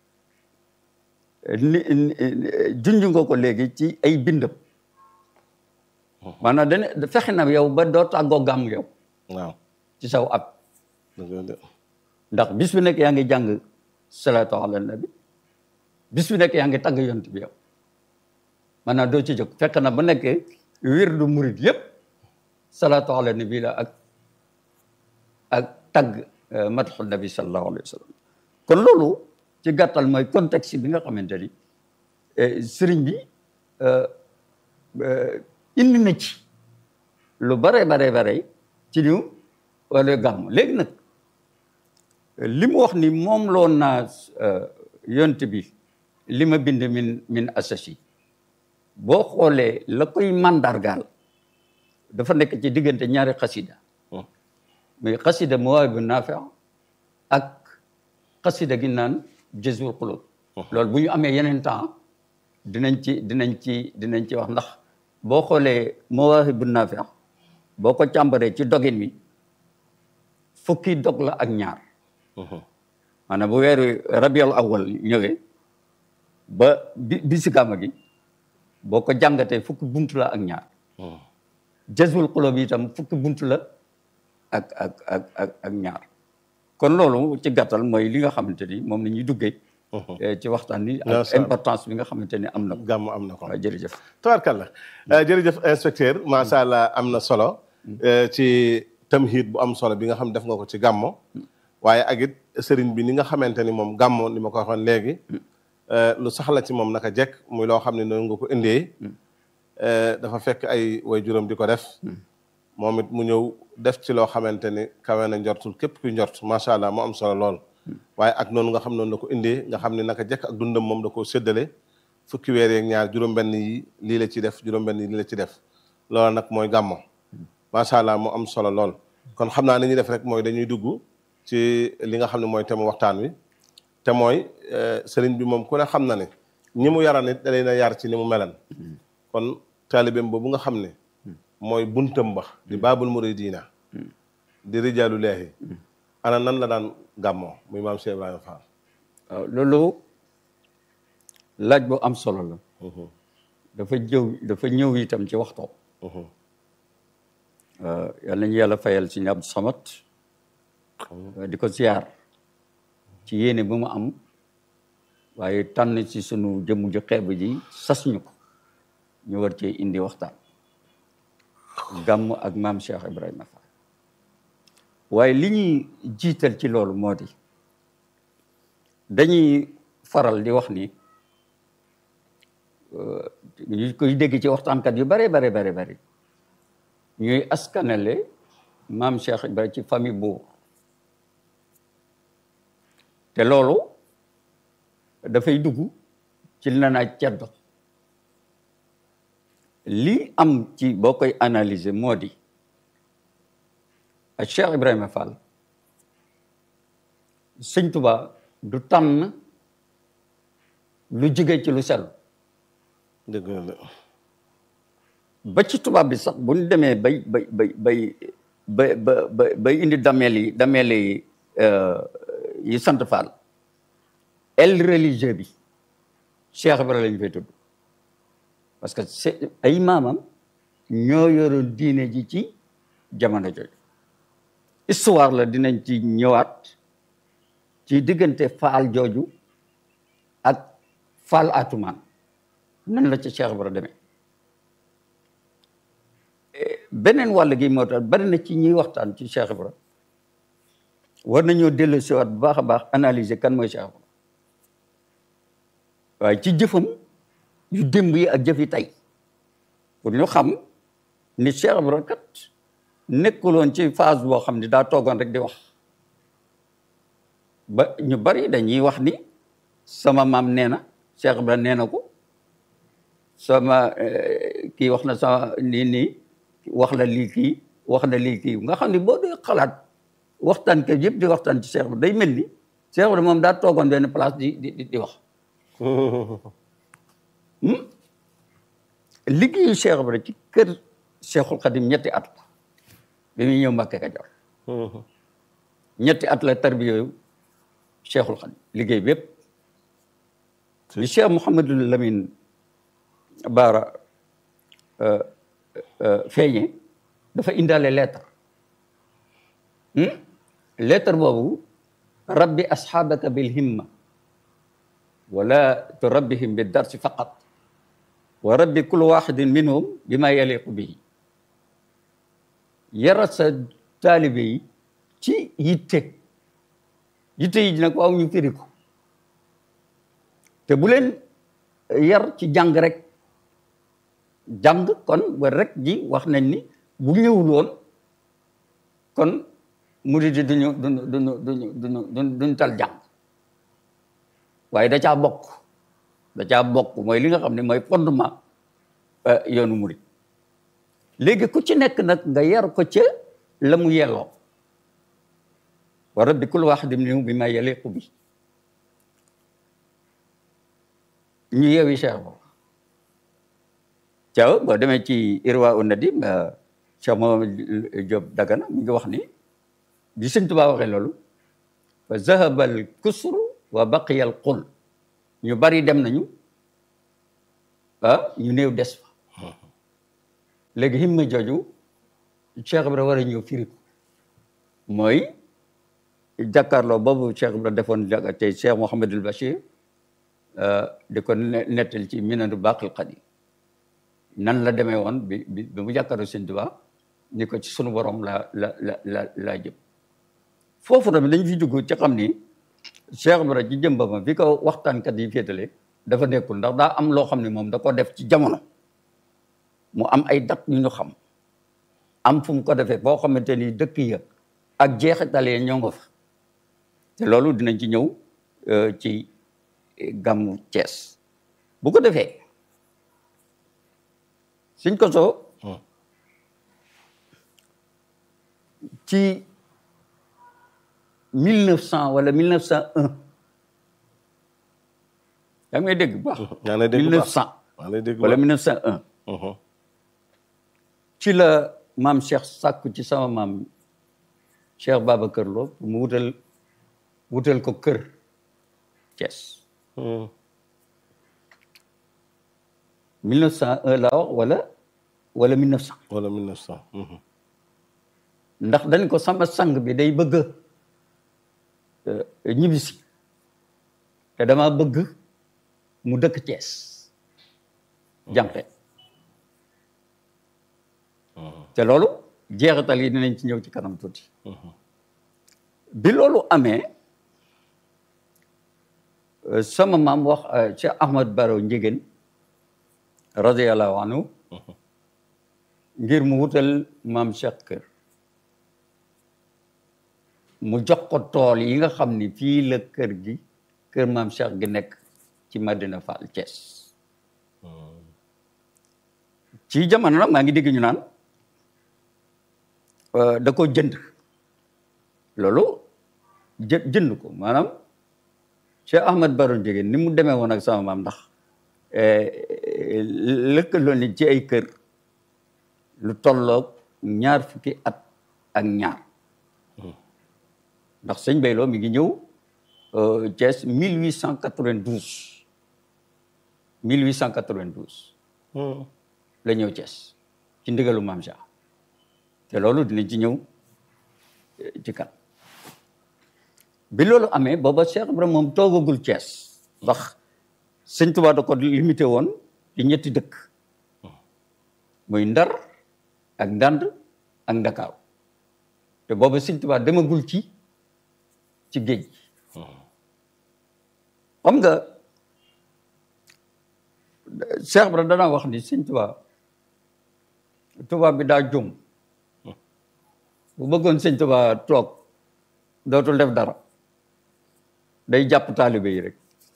ni junj nga ko léegi ci ay bindam maanaam dana fexe na yow ba doo tàggoo gàmm yow waaw ci saw ab dëgg la de ndax bis bu nekk yaa ngi jàng salaatu ala nabi bis bu nekk yaa ngi tagg yont bi yow maanaam doo ci jóg fekk na ba nekk wirdu murid yëpp salaatu ala nabi la ak ak tagg madxu nabi sallallahu alayhi wa sallam kon loolu ci gàttal mooy contexte bi nga xamante ni sëriñ bi indi na ci lu bare bare bare ci ñu wala gàmm léegi nag li mu wax ni moom loon naa yont bi li ma bind min min asasi boo xoolee la koy mandargaal dafa nekk ci diggante ñaari xasida muy xasida Mawaahibu Naafi ak xasida gi naan Jazbul Quluub loolu bu ñu amee yeneen temps dinañ ci dinañ ci dinañ ci wax ndax boo xoolee Mawaahibu Naafi boo ko càmbaree ci dogin wi fukki dog la ak ñaar maanaam bu weeru rabiul awal ñëwee ba bi bi si gàmma gi boo ko jàngatee fukki buntu la ak ñaar jazbul xulóob yi itam fukki buntu la ak ak ak ak ak ñaar kon loolu ci gàttal mooy li nga xamante ni moom la ñuy duggee ci waxtaan ni ak Macha Allah. importance bi nga xamante ni am na ko gàmm am na ko waaw jërëjëf tabarkalla jërëjëf inspecteur macha allah am na solo eh, ci tamhid bu am solo bi nga xam def nga ko ci gàmmo waaye ak it sëriñ bi ni nga xamante ni moom gàmmo ni ma ko waxoon léegi eh, lu saxla ci moom naka jekk muy loo xam ne noonu nga ko indee eh, dafa fekk ay way juróom di ko def moom it mu ñëw def ci loo xamante ni kawe na njortul képp kuy njort macha allah mu am solo lool waaye ak noonu nga xam noonu la ko indee nga xam ne naka jekk ak dundam moom da koo séddale fukki weer yeeg ñaar juróom-benn yi lii la ci def juróom-benn yi lii la ci def loolu nag mooy gàmmo macha allah mu am solo lool kon xam naa ni ñuy def rek mooy dañuy dugg ci li nga xam ne mooy thème waxtaan wi te mooy eh, sëriñ bi moom ku ne xam na ne ñi mu yaran it da leen a yar ci ni mu melan kon taalibeem boobu nga xam ne mooy buntam ba di baabul muridina di rijaalu leehi ana nan la daan gàmmoo muy maam Cheikh Ibrahima Fall waaw loolu laaj bu am solo la dafa jëw dafa ñëw itam ci waxtoo yal nañu yàlla fayal si Abdou Samad di ko ziar ci yéene bu mu am waaye tànn ci sunu jëmm ju xeeb ji sas ñu ko ñu war cee indi waxtaan gàmm ak maam Cheikh Ibrahima Fall waaye li ñuy jiital ci loolu moo di dañuy faral di wax ni ñu koy dégg ci waxtaankat yu bare bare bare bare ñuy askanale maam Cheikh Ibrahima ci famille buur te loolu dafay dugg ci li na naa ceddo li am ci boo koy analyser moo di ak Cheikh Ibrahima Fall sëñ Tuba du tànn lu jóge ci lu sell dëgg la ba ci tubaab bi sax bu ñu demee bay bay bay bay bay ba ba bay indi dameel yi dameel yi yi sant Fall el religieux bi Cheikh Ibrahima lañu fay tudd parce que c'est ay maamam ñoo yoroon diine ji ci jamono jooju histoire la dinañ ci ñëwaat ci diggante Faal jooju ak Faal Atumaan nan la ci Cheikh Ibrahima demee beneen wàll gi moo tax bari na ci ñuy waxtaan ci Cheikh Ibra war nañoo dellu siwaat bu baax a baax analyser kan mooy Cheikh Ibra waaye ci jëfam yu démb yi ak jëf yi tey pour ñu xam ni Cheikh Ibra kat nekkuloon ci phase boo xam ni daa toogoon rek di wax ba ñu bari dañuy wax ni sama maam nee na Cheikh Ibra nee na ko sama kii wax na sama nii nii wax la lii kii wax na lii kii nga xam ne boo dee xalaat waxtaan ke yëpp di waxtaan ci Cheikh Ibra day mel ni Cheikh Ibra moom daa toogoon benn place di di di wax liggéeyu Cheikh Ibra ci kër Cheikhul Khadim ñetti at la bi muy ñëw Mbàkke Kajoor ñetti at la tarbiyooyu Cheikhul Khadim liggéey bépp li Cheikh Mouhamadul Lamine Baara feeñe dafa indaale lettre lettre boobu rabbi asxaabaka bil himma wala turabbihim bi darsi faqat wa rabbi kullu waxidin minhum bi ma yaliqu bihi yara sa taalibe yi ci yitte yitte yi nag waaw ñu firi ko te bu leen yar ci jàng rek jàng kon ba rek ji wax nañ ni bu ñëwul woon kon murid yi duñu duñu duñu duñu duñu duñu tal jàng waaye da caa bokk da caa bokk mooy li nga xam ne mooy fondement yoonu murid léegi ku ci nekk nag nga yar ko ca la mu yelloo wa rabbi kulli waahidin minhum bi ma yaliqu bi ñu yeewi Cheikh boobu Thiaw boo demee ci Irwa u Nadim Cheikh Mohamed Diop Dagana mi ngi wax ni bi sëñ Tuubaa waxee loolu fa zahaba al kusru wa baqiya al qul ñu bari dem nañu ah ñu néew des fa léegi himma jooju Cheikh Ibra war a ñëw firi ko mooy jàkkaarloo boobu Cheikh Ibra defoon ja- tey Cheikh Mouhamadul Bachir di ko ne- nettal ci minanu baqil qadim nan la demee woon bi bi bi mu jàkkaarloo sëñ Tuubaa ni ko ci sunu borom la la la la laa jëm foofu tamit dañ fi dugg ci xam ni Cheikh Ibra ci jëm ba ma fi ko waxtaankat yi féetale dafa nekkul ndax daa am loo xam ne moom da ko def ci jamono mu am ay dat yu ñu xam am fu mu ko defee boo xamante ni dëkk ya ak jeexital ya ñoo nga fa te loolu dinañ ci ñëw euh, ci gàmmu Cees bu ko defee suñ ko soo ci mille neuf cent wala mille neuf cent un yaa ngi may dégg bu baax yaa ngi lay dégg bu mille neuf baax. cent maa ngi lay dégg bu wala baax. mille neuf cent un Mhm. ci la maam Cheikh sàkku ci sama maam Cheikh Babacar Lo pour mu wutal wutal ko kër Thiès Mhm. 1901 la wax wala wala 1900 wala 1900. Mhm. ndax dañ ko sama sang bi day bëgg a ñibbisi te dama bëgg mu dëkk Thiès jànqe te loolu jeexital yi dinañ ci ñëw ci kanam tuuti bi loolu amee euh, sama maam wax euh, Cheikh Ahmad Baro Njigéen radiyallahu anhu ngir mu wutal maam Cheikh kër mu jox ko tool yi nga xam ni fii la kër gi kër maam Cheikh gi nekk ci Madina Fall Thiès ci jamono nag maa ngi dégg ñu naan euh, da ko jënd loolu jë jënd ko maanaam Cheikh Ahmad Baro Njigéen ni mu demee woon ak sama maam ndax lëkkaloo ni ci ay kër lu tolloog ñaar fukki at ak ñaar ndax sëñ Bayloo mi ngi ñëw euh, Thiès 1892 1892 Mhm. la ñëw Thiès ci ndigalu Maam Cheikh te loolu dinañ ci ñëw eh, ci kan bi loolu amee booba Cheikh Ibrahima moom toogagul Thiès ndax sëñ Tuubaa da ko limité woon ci ñetti dëkk muy Ndar ak Ndand ak Ndakaaru te booba sëñ Tuubaa demagul ci ci géej gi xam nga Cheikh Ibrahima danaa wax ni sëñ Tuubaa tubaab bi daa jum bu bëggoon sëñ Tuubaa toog dootul def dara day jàpp taalibe yi rek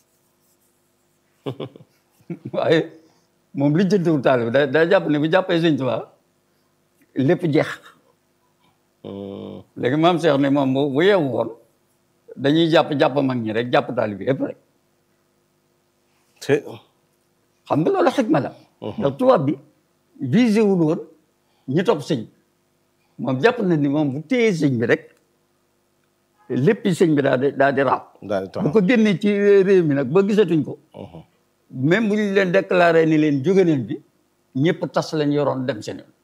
waaye moom li jëntewul taalibe da daa jàpp ne bu jàppee sëñ Tuubaa lépp jeex Mhm. léegi maam Cheikh ne moom bu bu yeewu woon dañuy jàpp jàpp mag ñi rek jàpp taalibe yëpp rek te xam nga loolu xikma la ndax tubaab bi visé wul woon ñi topp sëñ moom jàpp na ni moom bu téye sëñ bi rek léppi sëñ bi daal di daal di raab daal di bu taxaw. ko génnee ci réew mi nag ba gisatuñ ko Mhm. même bu ñu leen déclaré ni leen jóge neen bi ñëpp tas lañ yoroon dem seen yoon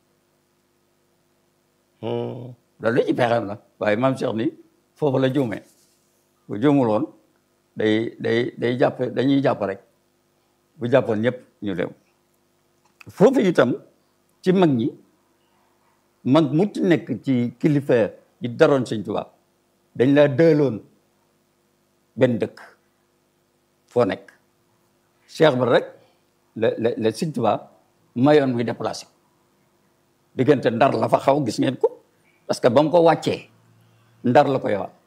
Mhm. loolu ci pexeem la waaye maam Cheikh ni foofu la juumee bu juumul woon day day day jàpp dañuy jàpp rek bu jàppoon ñëpp ñu dem foofu itam ci mag ñi mag mu ci nekk ci kilifa yi daroon Sëñ Tuubaa dañ laa dëloon benn dëkk foo nekk Cheikh ba rek la la la Sëñ Tuubaa mayoon muy déplacé diggante ndar la fa xaw gis ngeen ko parce que ba mu ko wàccee ndar la ko yowaat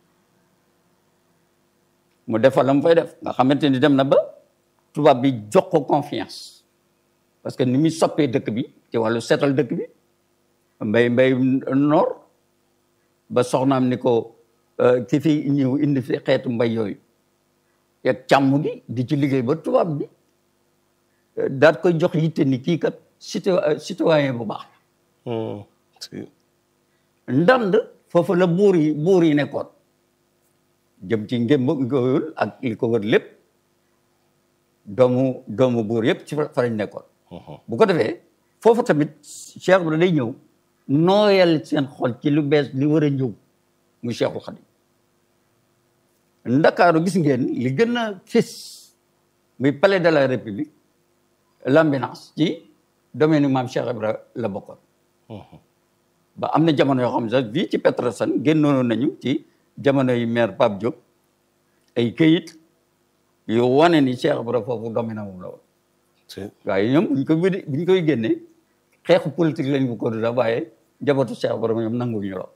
mu def fa la mu fay def nga xamante ni dem na ba tubaab bi jox ko confiance parce que ni muy soppee dëkk bi ci wàllu seetal dëkk bi mbay mbay noor ba soxnaam ni ko euh, ki fi ñëw indi fi xeetu mbay yooyu ak càmm gi di ci liggéey ba tubaab bi euh, daat koy jox yitte ni kii kat cité citoyen bu baax Mhm. Si. ndand foofu la buur yi buur yi nekkoon jëm ci ngémb ngóoyul ak li ko wër lépp doomu doomu buur yëpp ci fa lañ nekkoon bu ko defee foofu tamit Cheikh Ibra day ñëw nooyal seen xol ci lu bees li war a ñëw muy Cheikhul Khadim Ndakaaru gis ngeen li gën a fés muy palais de la République l'ambulance ci domaine maam Cheikh Ibra la bokkoon ba am na jamono yoo xam ne sax fii ci Petersen génnoon nañu ci jamono yi maire Pape Diop ay këyit yu wane ni Cheikh Ibra foofu domaine moom la woon waaye ñoom buñ ko buñ koy génne xeexu politique lañ bu ko du waaye njabootu Cheikh Ibra ñoom nanguñu lool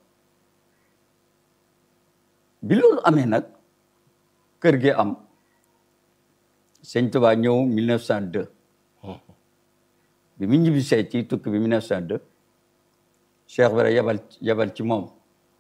bi loolu amee nag kër gi am sëñ Tuubaa ñëw 1902 bi mu ñibbisee ci tukki bi 1902 Cheikh Ibra yabal yabal ci moom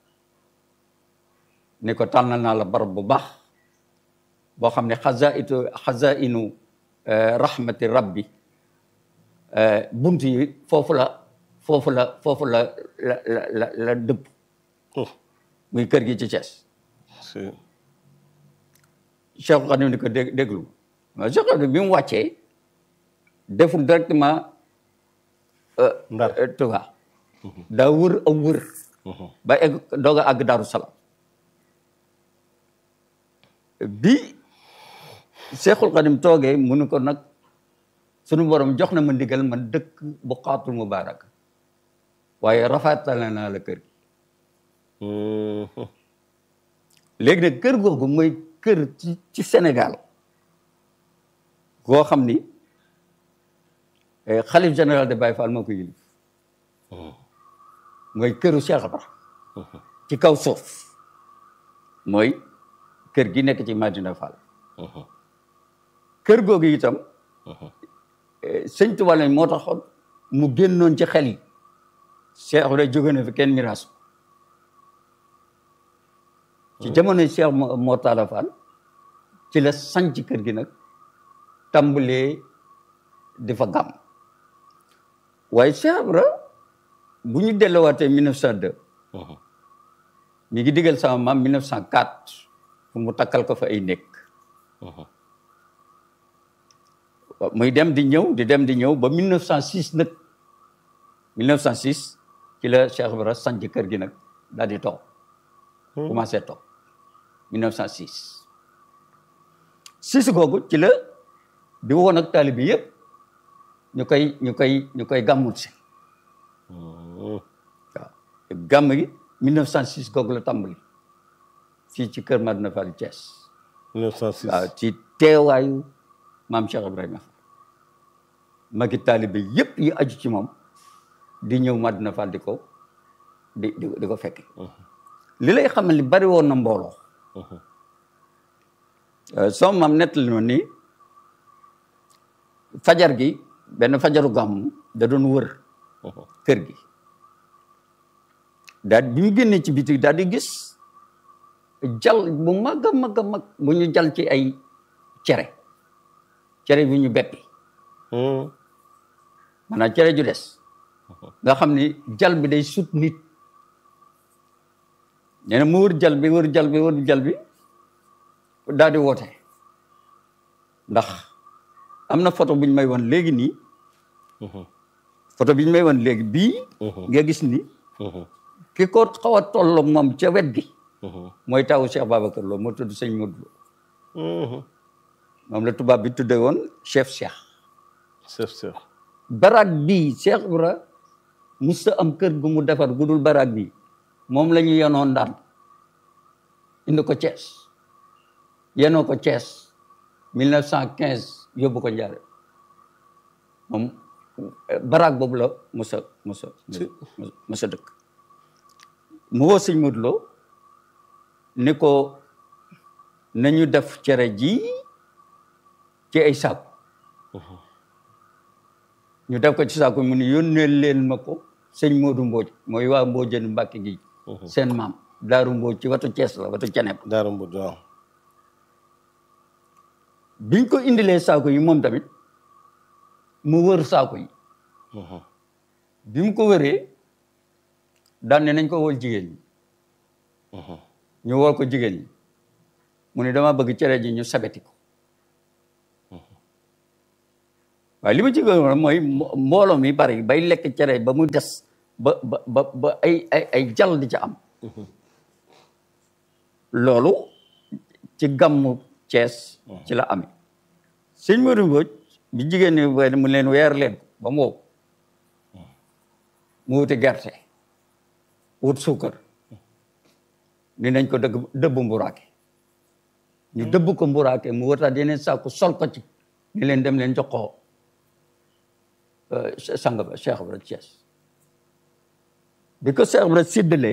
ni ko tànnal naa la barab bu baax boo xam ne xazaitu xazainu rahmati rabbi bunt yi foofu la foofu la foofu la la la la dëpp muy kër gi ci Thiès Cheikh Khadim ni ko dé déglu mais Cheikh Khadim bi mu wàccee deful directement Ndar Touba daa wër a wër ba egg doog a àgg Daaru Salaam bi Cheikhul Khadim toogee mu ni ko nag sunu borom jox na ma ndigal man dëkk bu xaatul mubaarak waaye rafetale naa la kër gi léegi nag kër googu mooy kër ci ci Sénégal goo xam ni xalif général de Baye Fall moo ko yilif mooy këru Cheikh Ibra ci kaw suuf mooy kër gi nekk ci Madina Fall kër googu itam sëñ Tuubaa lañ moo taxoon mu génnoon ci xel yi Cheikh Ibra jóge na fi kenn miraas ko ci jamono Cheikh Mor Talla Fall ci la sanc kër gi nag tàmbalee di fa gàmm waaye Cheikh Ibra bu ñu delluwaatee 1902 mi ngi digal sama maam 1904 fu mu takkal ko fa ay nekk muy dem di ñëw di dem di ñëw ba 1906 nag 1906 ci la Cheikh Ibra sanc kër gi nag daal di toog commencé toog 1906 sis googu ci la di woon ak taalibe bi yëpp ñu koy ñu koy ñu koy gàmmul si waaw gàmm gi 1906 googu la tàmbali fii ci kër Madina Fall Thiès 1906 waaw ci teewaayu maam Cheikh Ibrahima Fall magi taalibe yëpp yi aju ci moom di ñëw Madina Fall di ko di di di ko fekke li lay xamal ni bari woon na mbooloo sama maam nettali ma ni fajar gi benn fajaru gàmm da doon wër kër gi daal bi mu génnee ci biti daal di gis jal bu mag a mag a mag bu ñu jal ci ay cere cere bu ñu beppi maanaam cere ju des nga xam ni jal bi day sut nit nee na mu wër jal bi wër jal bi wër jal bi daal di woote ndax am na photo bu ñu may wan léegi nii photo bi ñu may wan léegi bii nga gis ni ki ko xaw a tolloo moom ca wet gi mooy tawu Cheikh Babacar Lo moo tudd sëñ Modou Lo moom la tubaab bi tudde woon chef Cheikh chef chef baraag bii Cheikh Ibra musta am kër gu mu defar gu dul baraag bii moom la ñu yenoon daan indi ko Thiès yenoo ko Thiès 1915 yóbbu ko Njaare moom baraag boobu la musa musa musa dëkk mu woo sëñ Modou Lo ni ko nañu def cere ji ci ay saaku ñu def ko ci saaku mu ni yónnee leen ma ko sëñ Modou Mbodj mooy waa Mbodjeen Mbàkke gi seen maam Daaru Mbodj ci watu Thiès la watu Ceneb Daaru Mbodj waaw biñ ko indilee saako yi moom tamit mu wër saako yi bi mu ko wëree daan ne nañ ko wol jigéen ñi ñu woo ko jigéen ñi mu ne dama bëgg cere ji ñu sabeti ko waaye li ma ci gën mooy mbo- mbooloo mi bari bay lekk cere ba mu des ba ba ba ba ay ay ay jal di ca am loolu ci gàmmu Cees ci la amee sëñ Modou Mbodj bi jigéen ñi woy mu leen weer leen ko ba mu wow mu wuti gerte wut suukar ni nañ ko dëgg dëbb mburaake ñu dëbb ko mburaake mu wutaat yeneen saaku sol ko ci ni leen dem leen jox ko euh, sang ba Cheikh Ibra Thiès bi ko Cheikh Ibra séddalee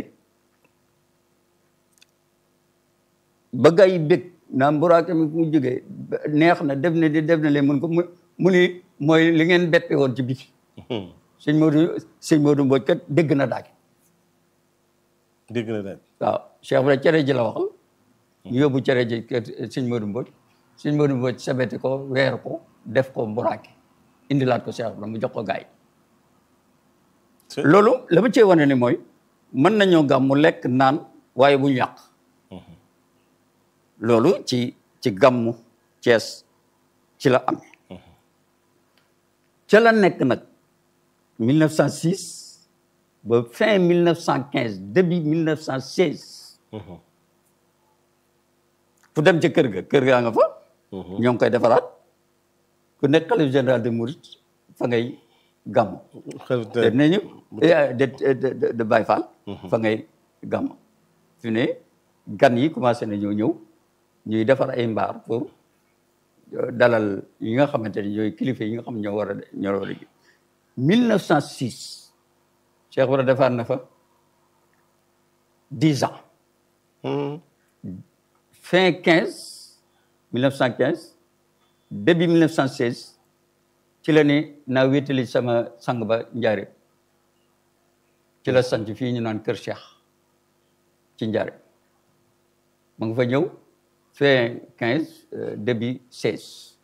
ba gaa yi bég naa mburaake mi mu jógee neex na def na di def na leen mun ko mu mu ni mooy li ngeen beppe woon ci biti sëñ Modou sëñ Modou Mbodj kat dégg na daage dégg na daal waaw Cheikh Ibra cere ji la waxal ñu yóbbu cere ji kër sëñ Modou Mbodj sëñ Modou Mbodj sabeti ko weer ko def ko mburaake indilaat ko Cheikh Ibra mu jox ko gaay C'est- loolu la ma cee wane ni mooy mën nañoo gàm mu lekk naan waaye bu ñu yàq loolu ci ci gàmmu Cees ci la amee ca la nekk nag 1906 ba fin 1915 début 1916 fu dem ca kër ga kër gaa nga fa ñoo ngi koy defaraat ku nekk xalif général de Mouride fa ngay gàmmu xel te nañu de de de de Baye Fall fa ngay gàmm fi ne gan yi commencé na ñëw ñëw ñuy defar ay mbaar pour euh, dalal yi nga xamante ne ñooy kilifa yi nga xam ñoo war a ñoo war a ji 1906 Cheikh Ibra defar na fa 10 ans fin 15 1915 début 1916 ci la ni naa wéetali sama sang ba njaare ci la sant fii ñu naan kër Cheikh ci njaare ma nga fa ñëw fin 15 euh, début 16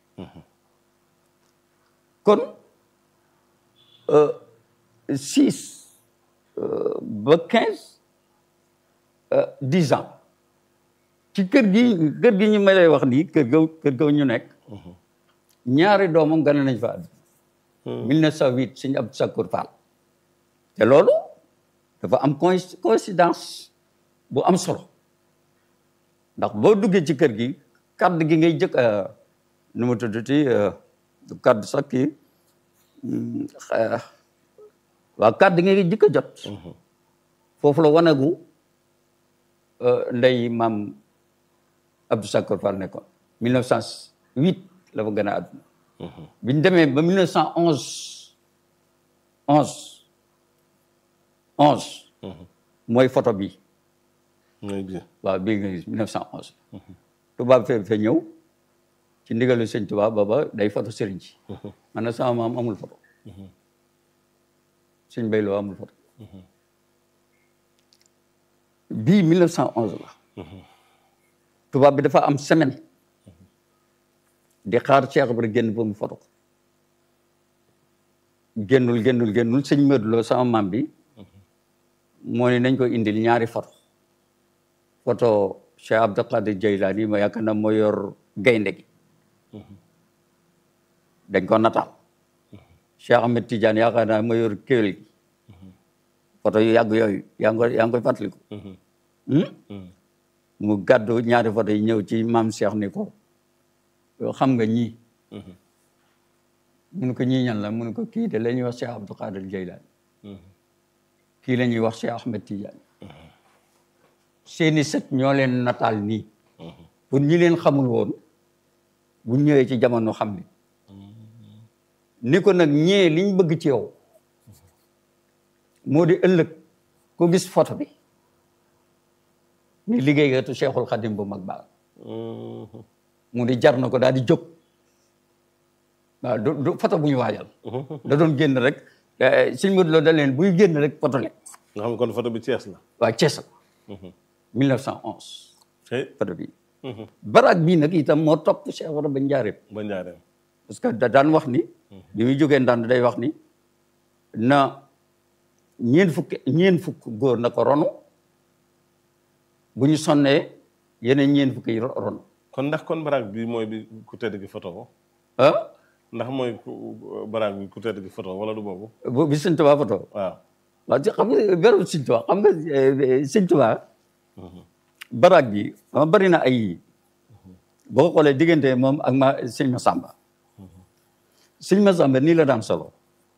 kon euh, 6 euh, ba 15 euh, 10 ans ci kër gi kër gi ñu may lay wax nii kër ga kër ga ñu nekk ñaari doomam gane nañ fa àdduna 1908 sëñ Abdou Sakour Fall te loolu dafa am coïnc- coïncidence bu am solo ndax boo duggee ci kër gi kàddu gi ngay jëkk a nu mu tuddati du kàddu sax kii hum, xa- waaw kàddu gi ngay jëkk a jot foofu la wanagu euh, ndey maam Abdou Sakour Fall nekkoon 1908 la fa gën a àdduna bi ñu demee ba 1911 11 11 mooy photo bi mooy bien waaw bii nga gis 1911 tubaab fee fee ñëw ci ndigalu sëñ tubaab booba day photo sëriñ ci man na sama maam amul photo sëñ Bayloo amul photo bii 1911 la tubaab bi dafa am semaine di xaar Cheikh Ibra génn ba mu photo ko génnul génnul génnul sëñ Modou Lo sama maam bi moo ne nañ ko indil ñaari photo photo Cheikh Abdou Qadir Jeylaani ma yaakaar na moo yor gaynde gi dañ ko nataal Cheikh Ahmed Tidiane yaakaar naa moo yor kéwél gi photo yu yàgg yooyu yaa ngi koy yaa ngi koy fàttaliku Hmm? mu gàddu ñaari photo yi ñëw ci maam Cheikh ni ko yow xam nga ñii mun ko ñii ñan la mun ko kii de la ñuy wax Cheikh Abdou Qadir Jeylaani kii la ñuy wax Cheikh Ahmed Tidiane seeni sët ñoo leen nataal nii pour ñi leen xamul woon bu ñëwee ci jamono xam ni ni ko nag ñee liñ bëgg ci yow moo di ëllëg ko gis photo bi ni liggéeykatu Cheikhul Khadim bu mag baax mu di jar na ko daal di jóg waaw du du photo bu ñu waajal da doon génn rek Sëñ Modou Lo da leen buy génn rek photo le nga xam kon photo bi Thiès la waa Thiès la 1911 tey photo bi baraag bii nag itam moo topp Cheikh Ibra ba njaareem ba njaareem parce que da daan wax ni bi muy jógee ndànd day wax ni na ñeen fukk ñeen fukk góor na ko ronu bu ñu sonnee yeneen ñeen fukki yi ron kon ndax kon baraag bi mooy bi ku tedd gi photo ko ah ndax mooy ku baraag bi ku tedd gi photo wala du boobu bu bi sëñ Tuubaa foto waaw waaw ci xam nga beru sëñ Tuubaa xam nga eh, sëñ Tuubaa baraag bi ma bari na ay boo xoolee diggante moom ak ma sëñ Masamba sëñ Masamba nii la daan solo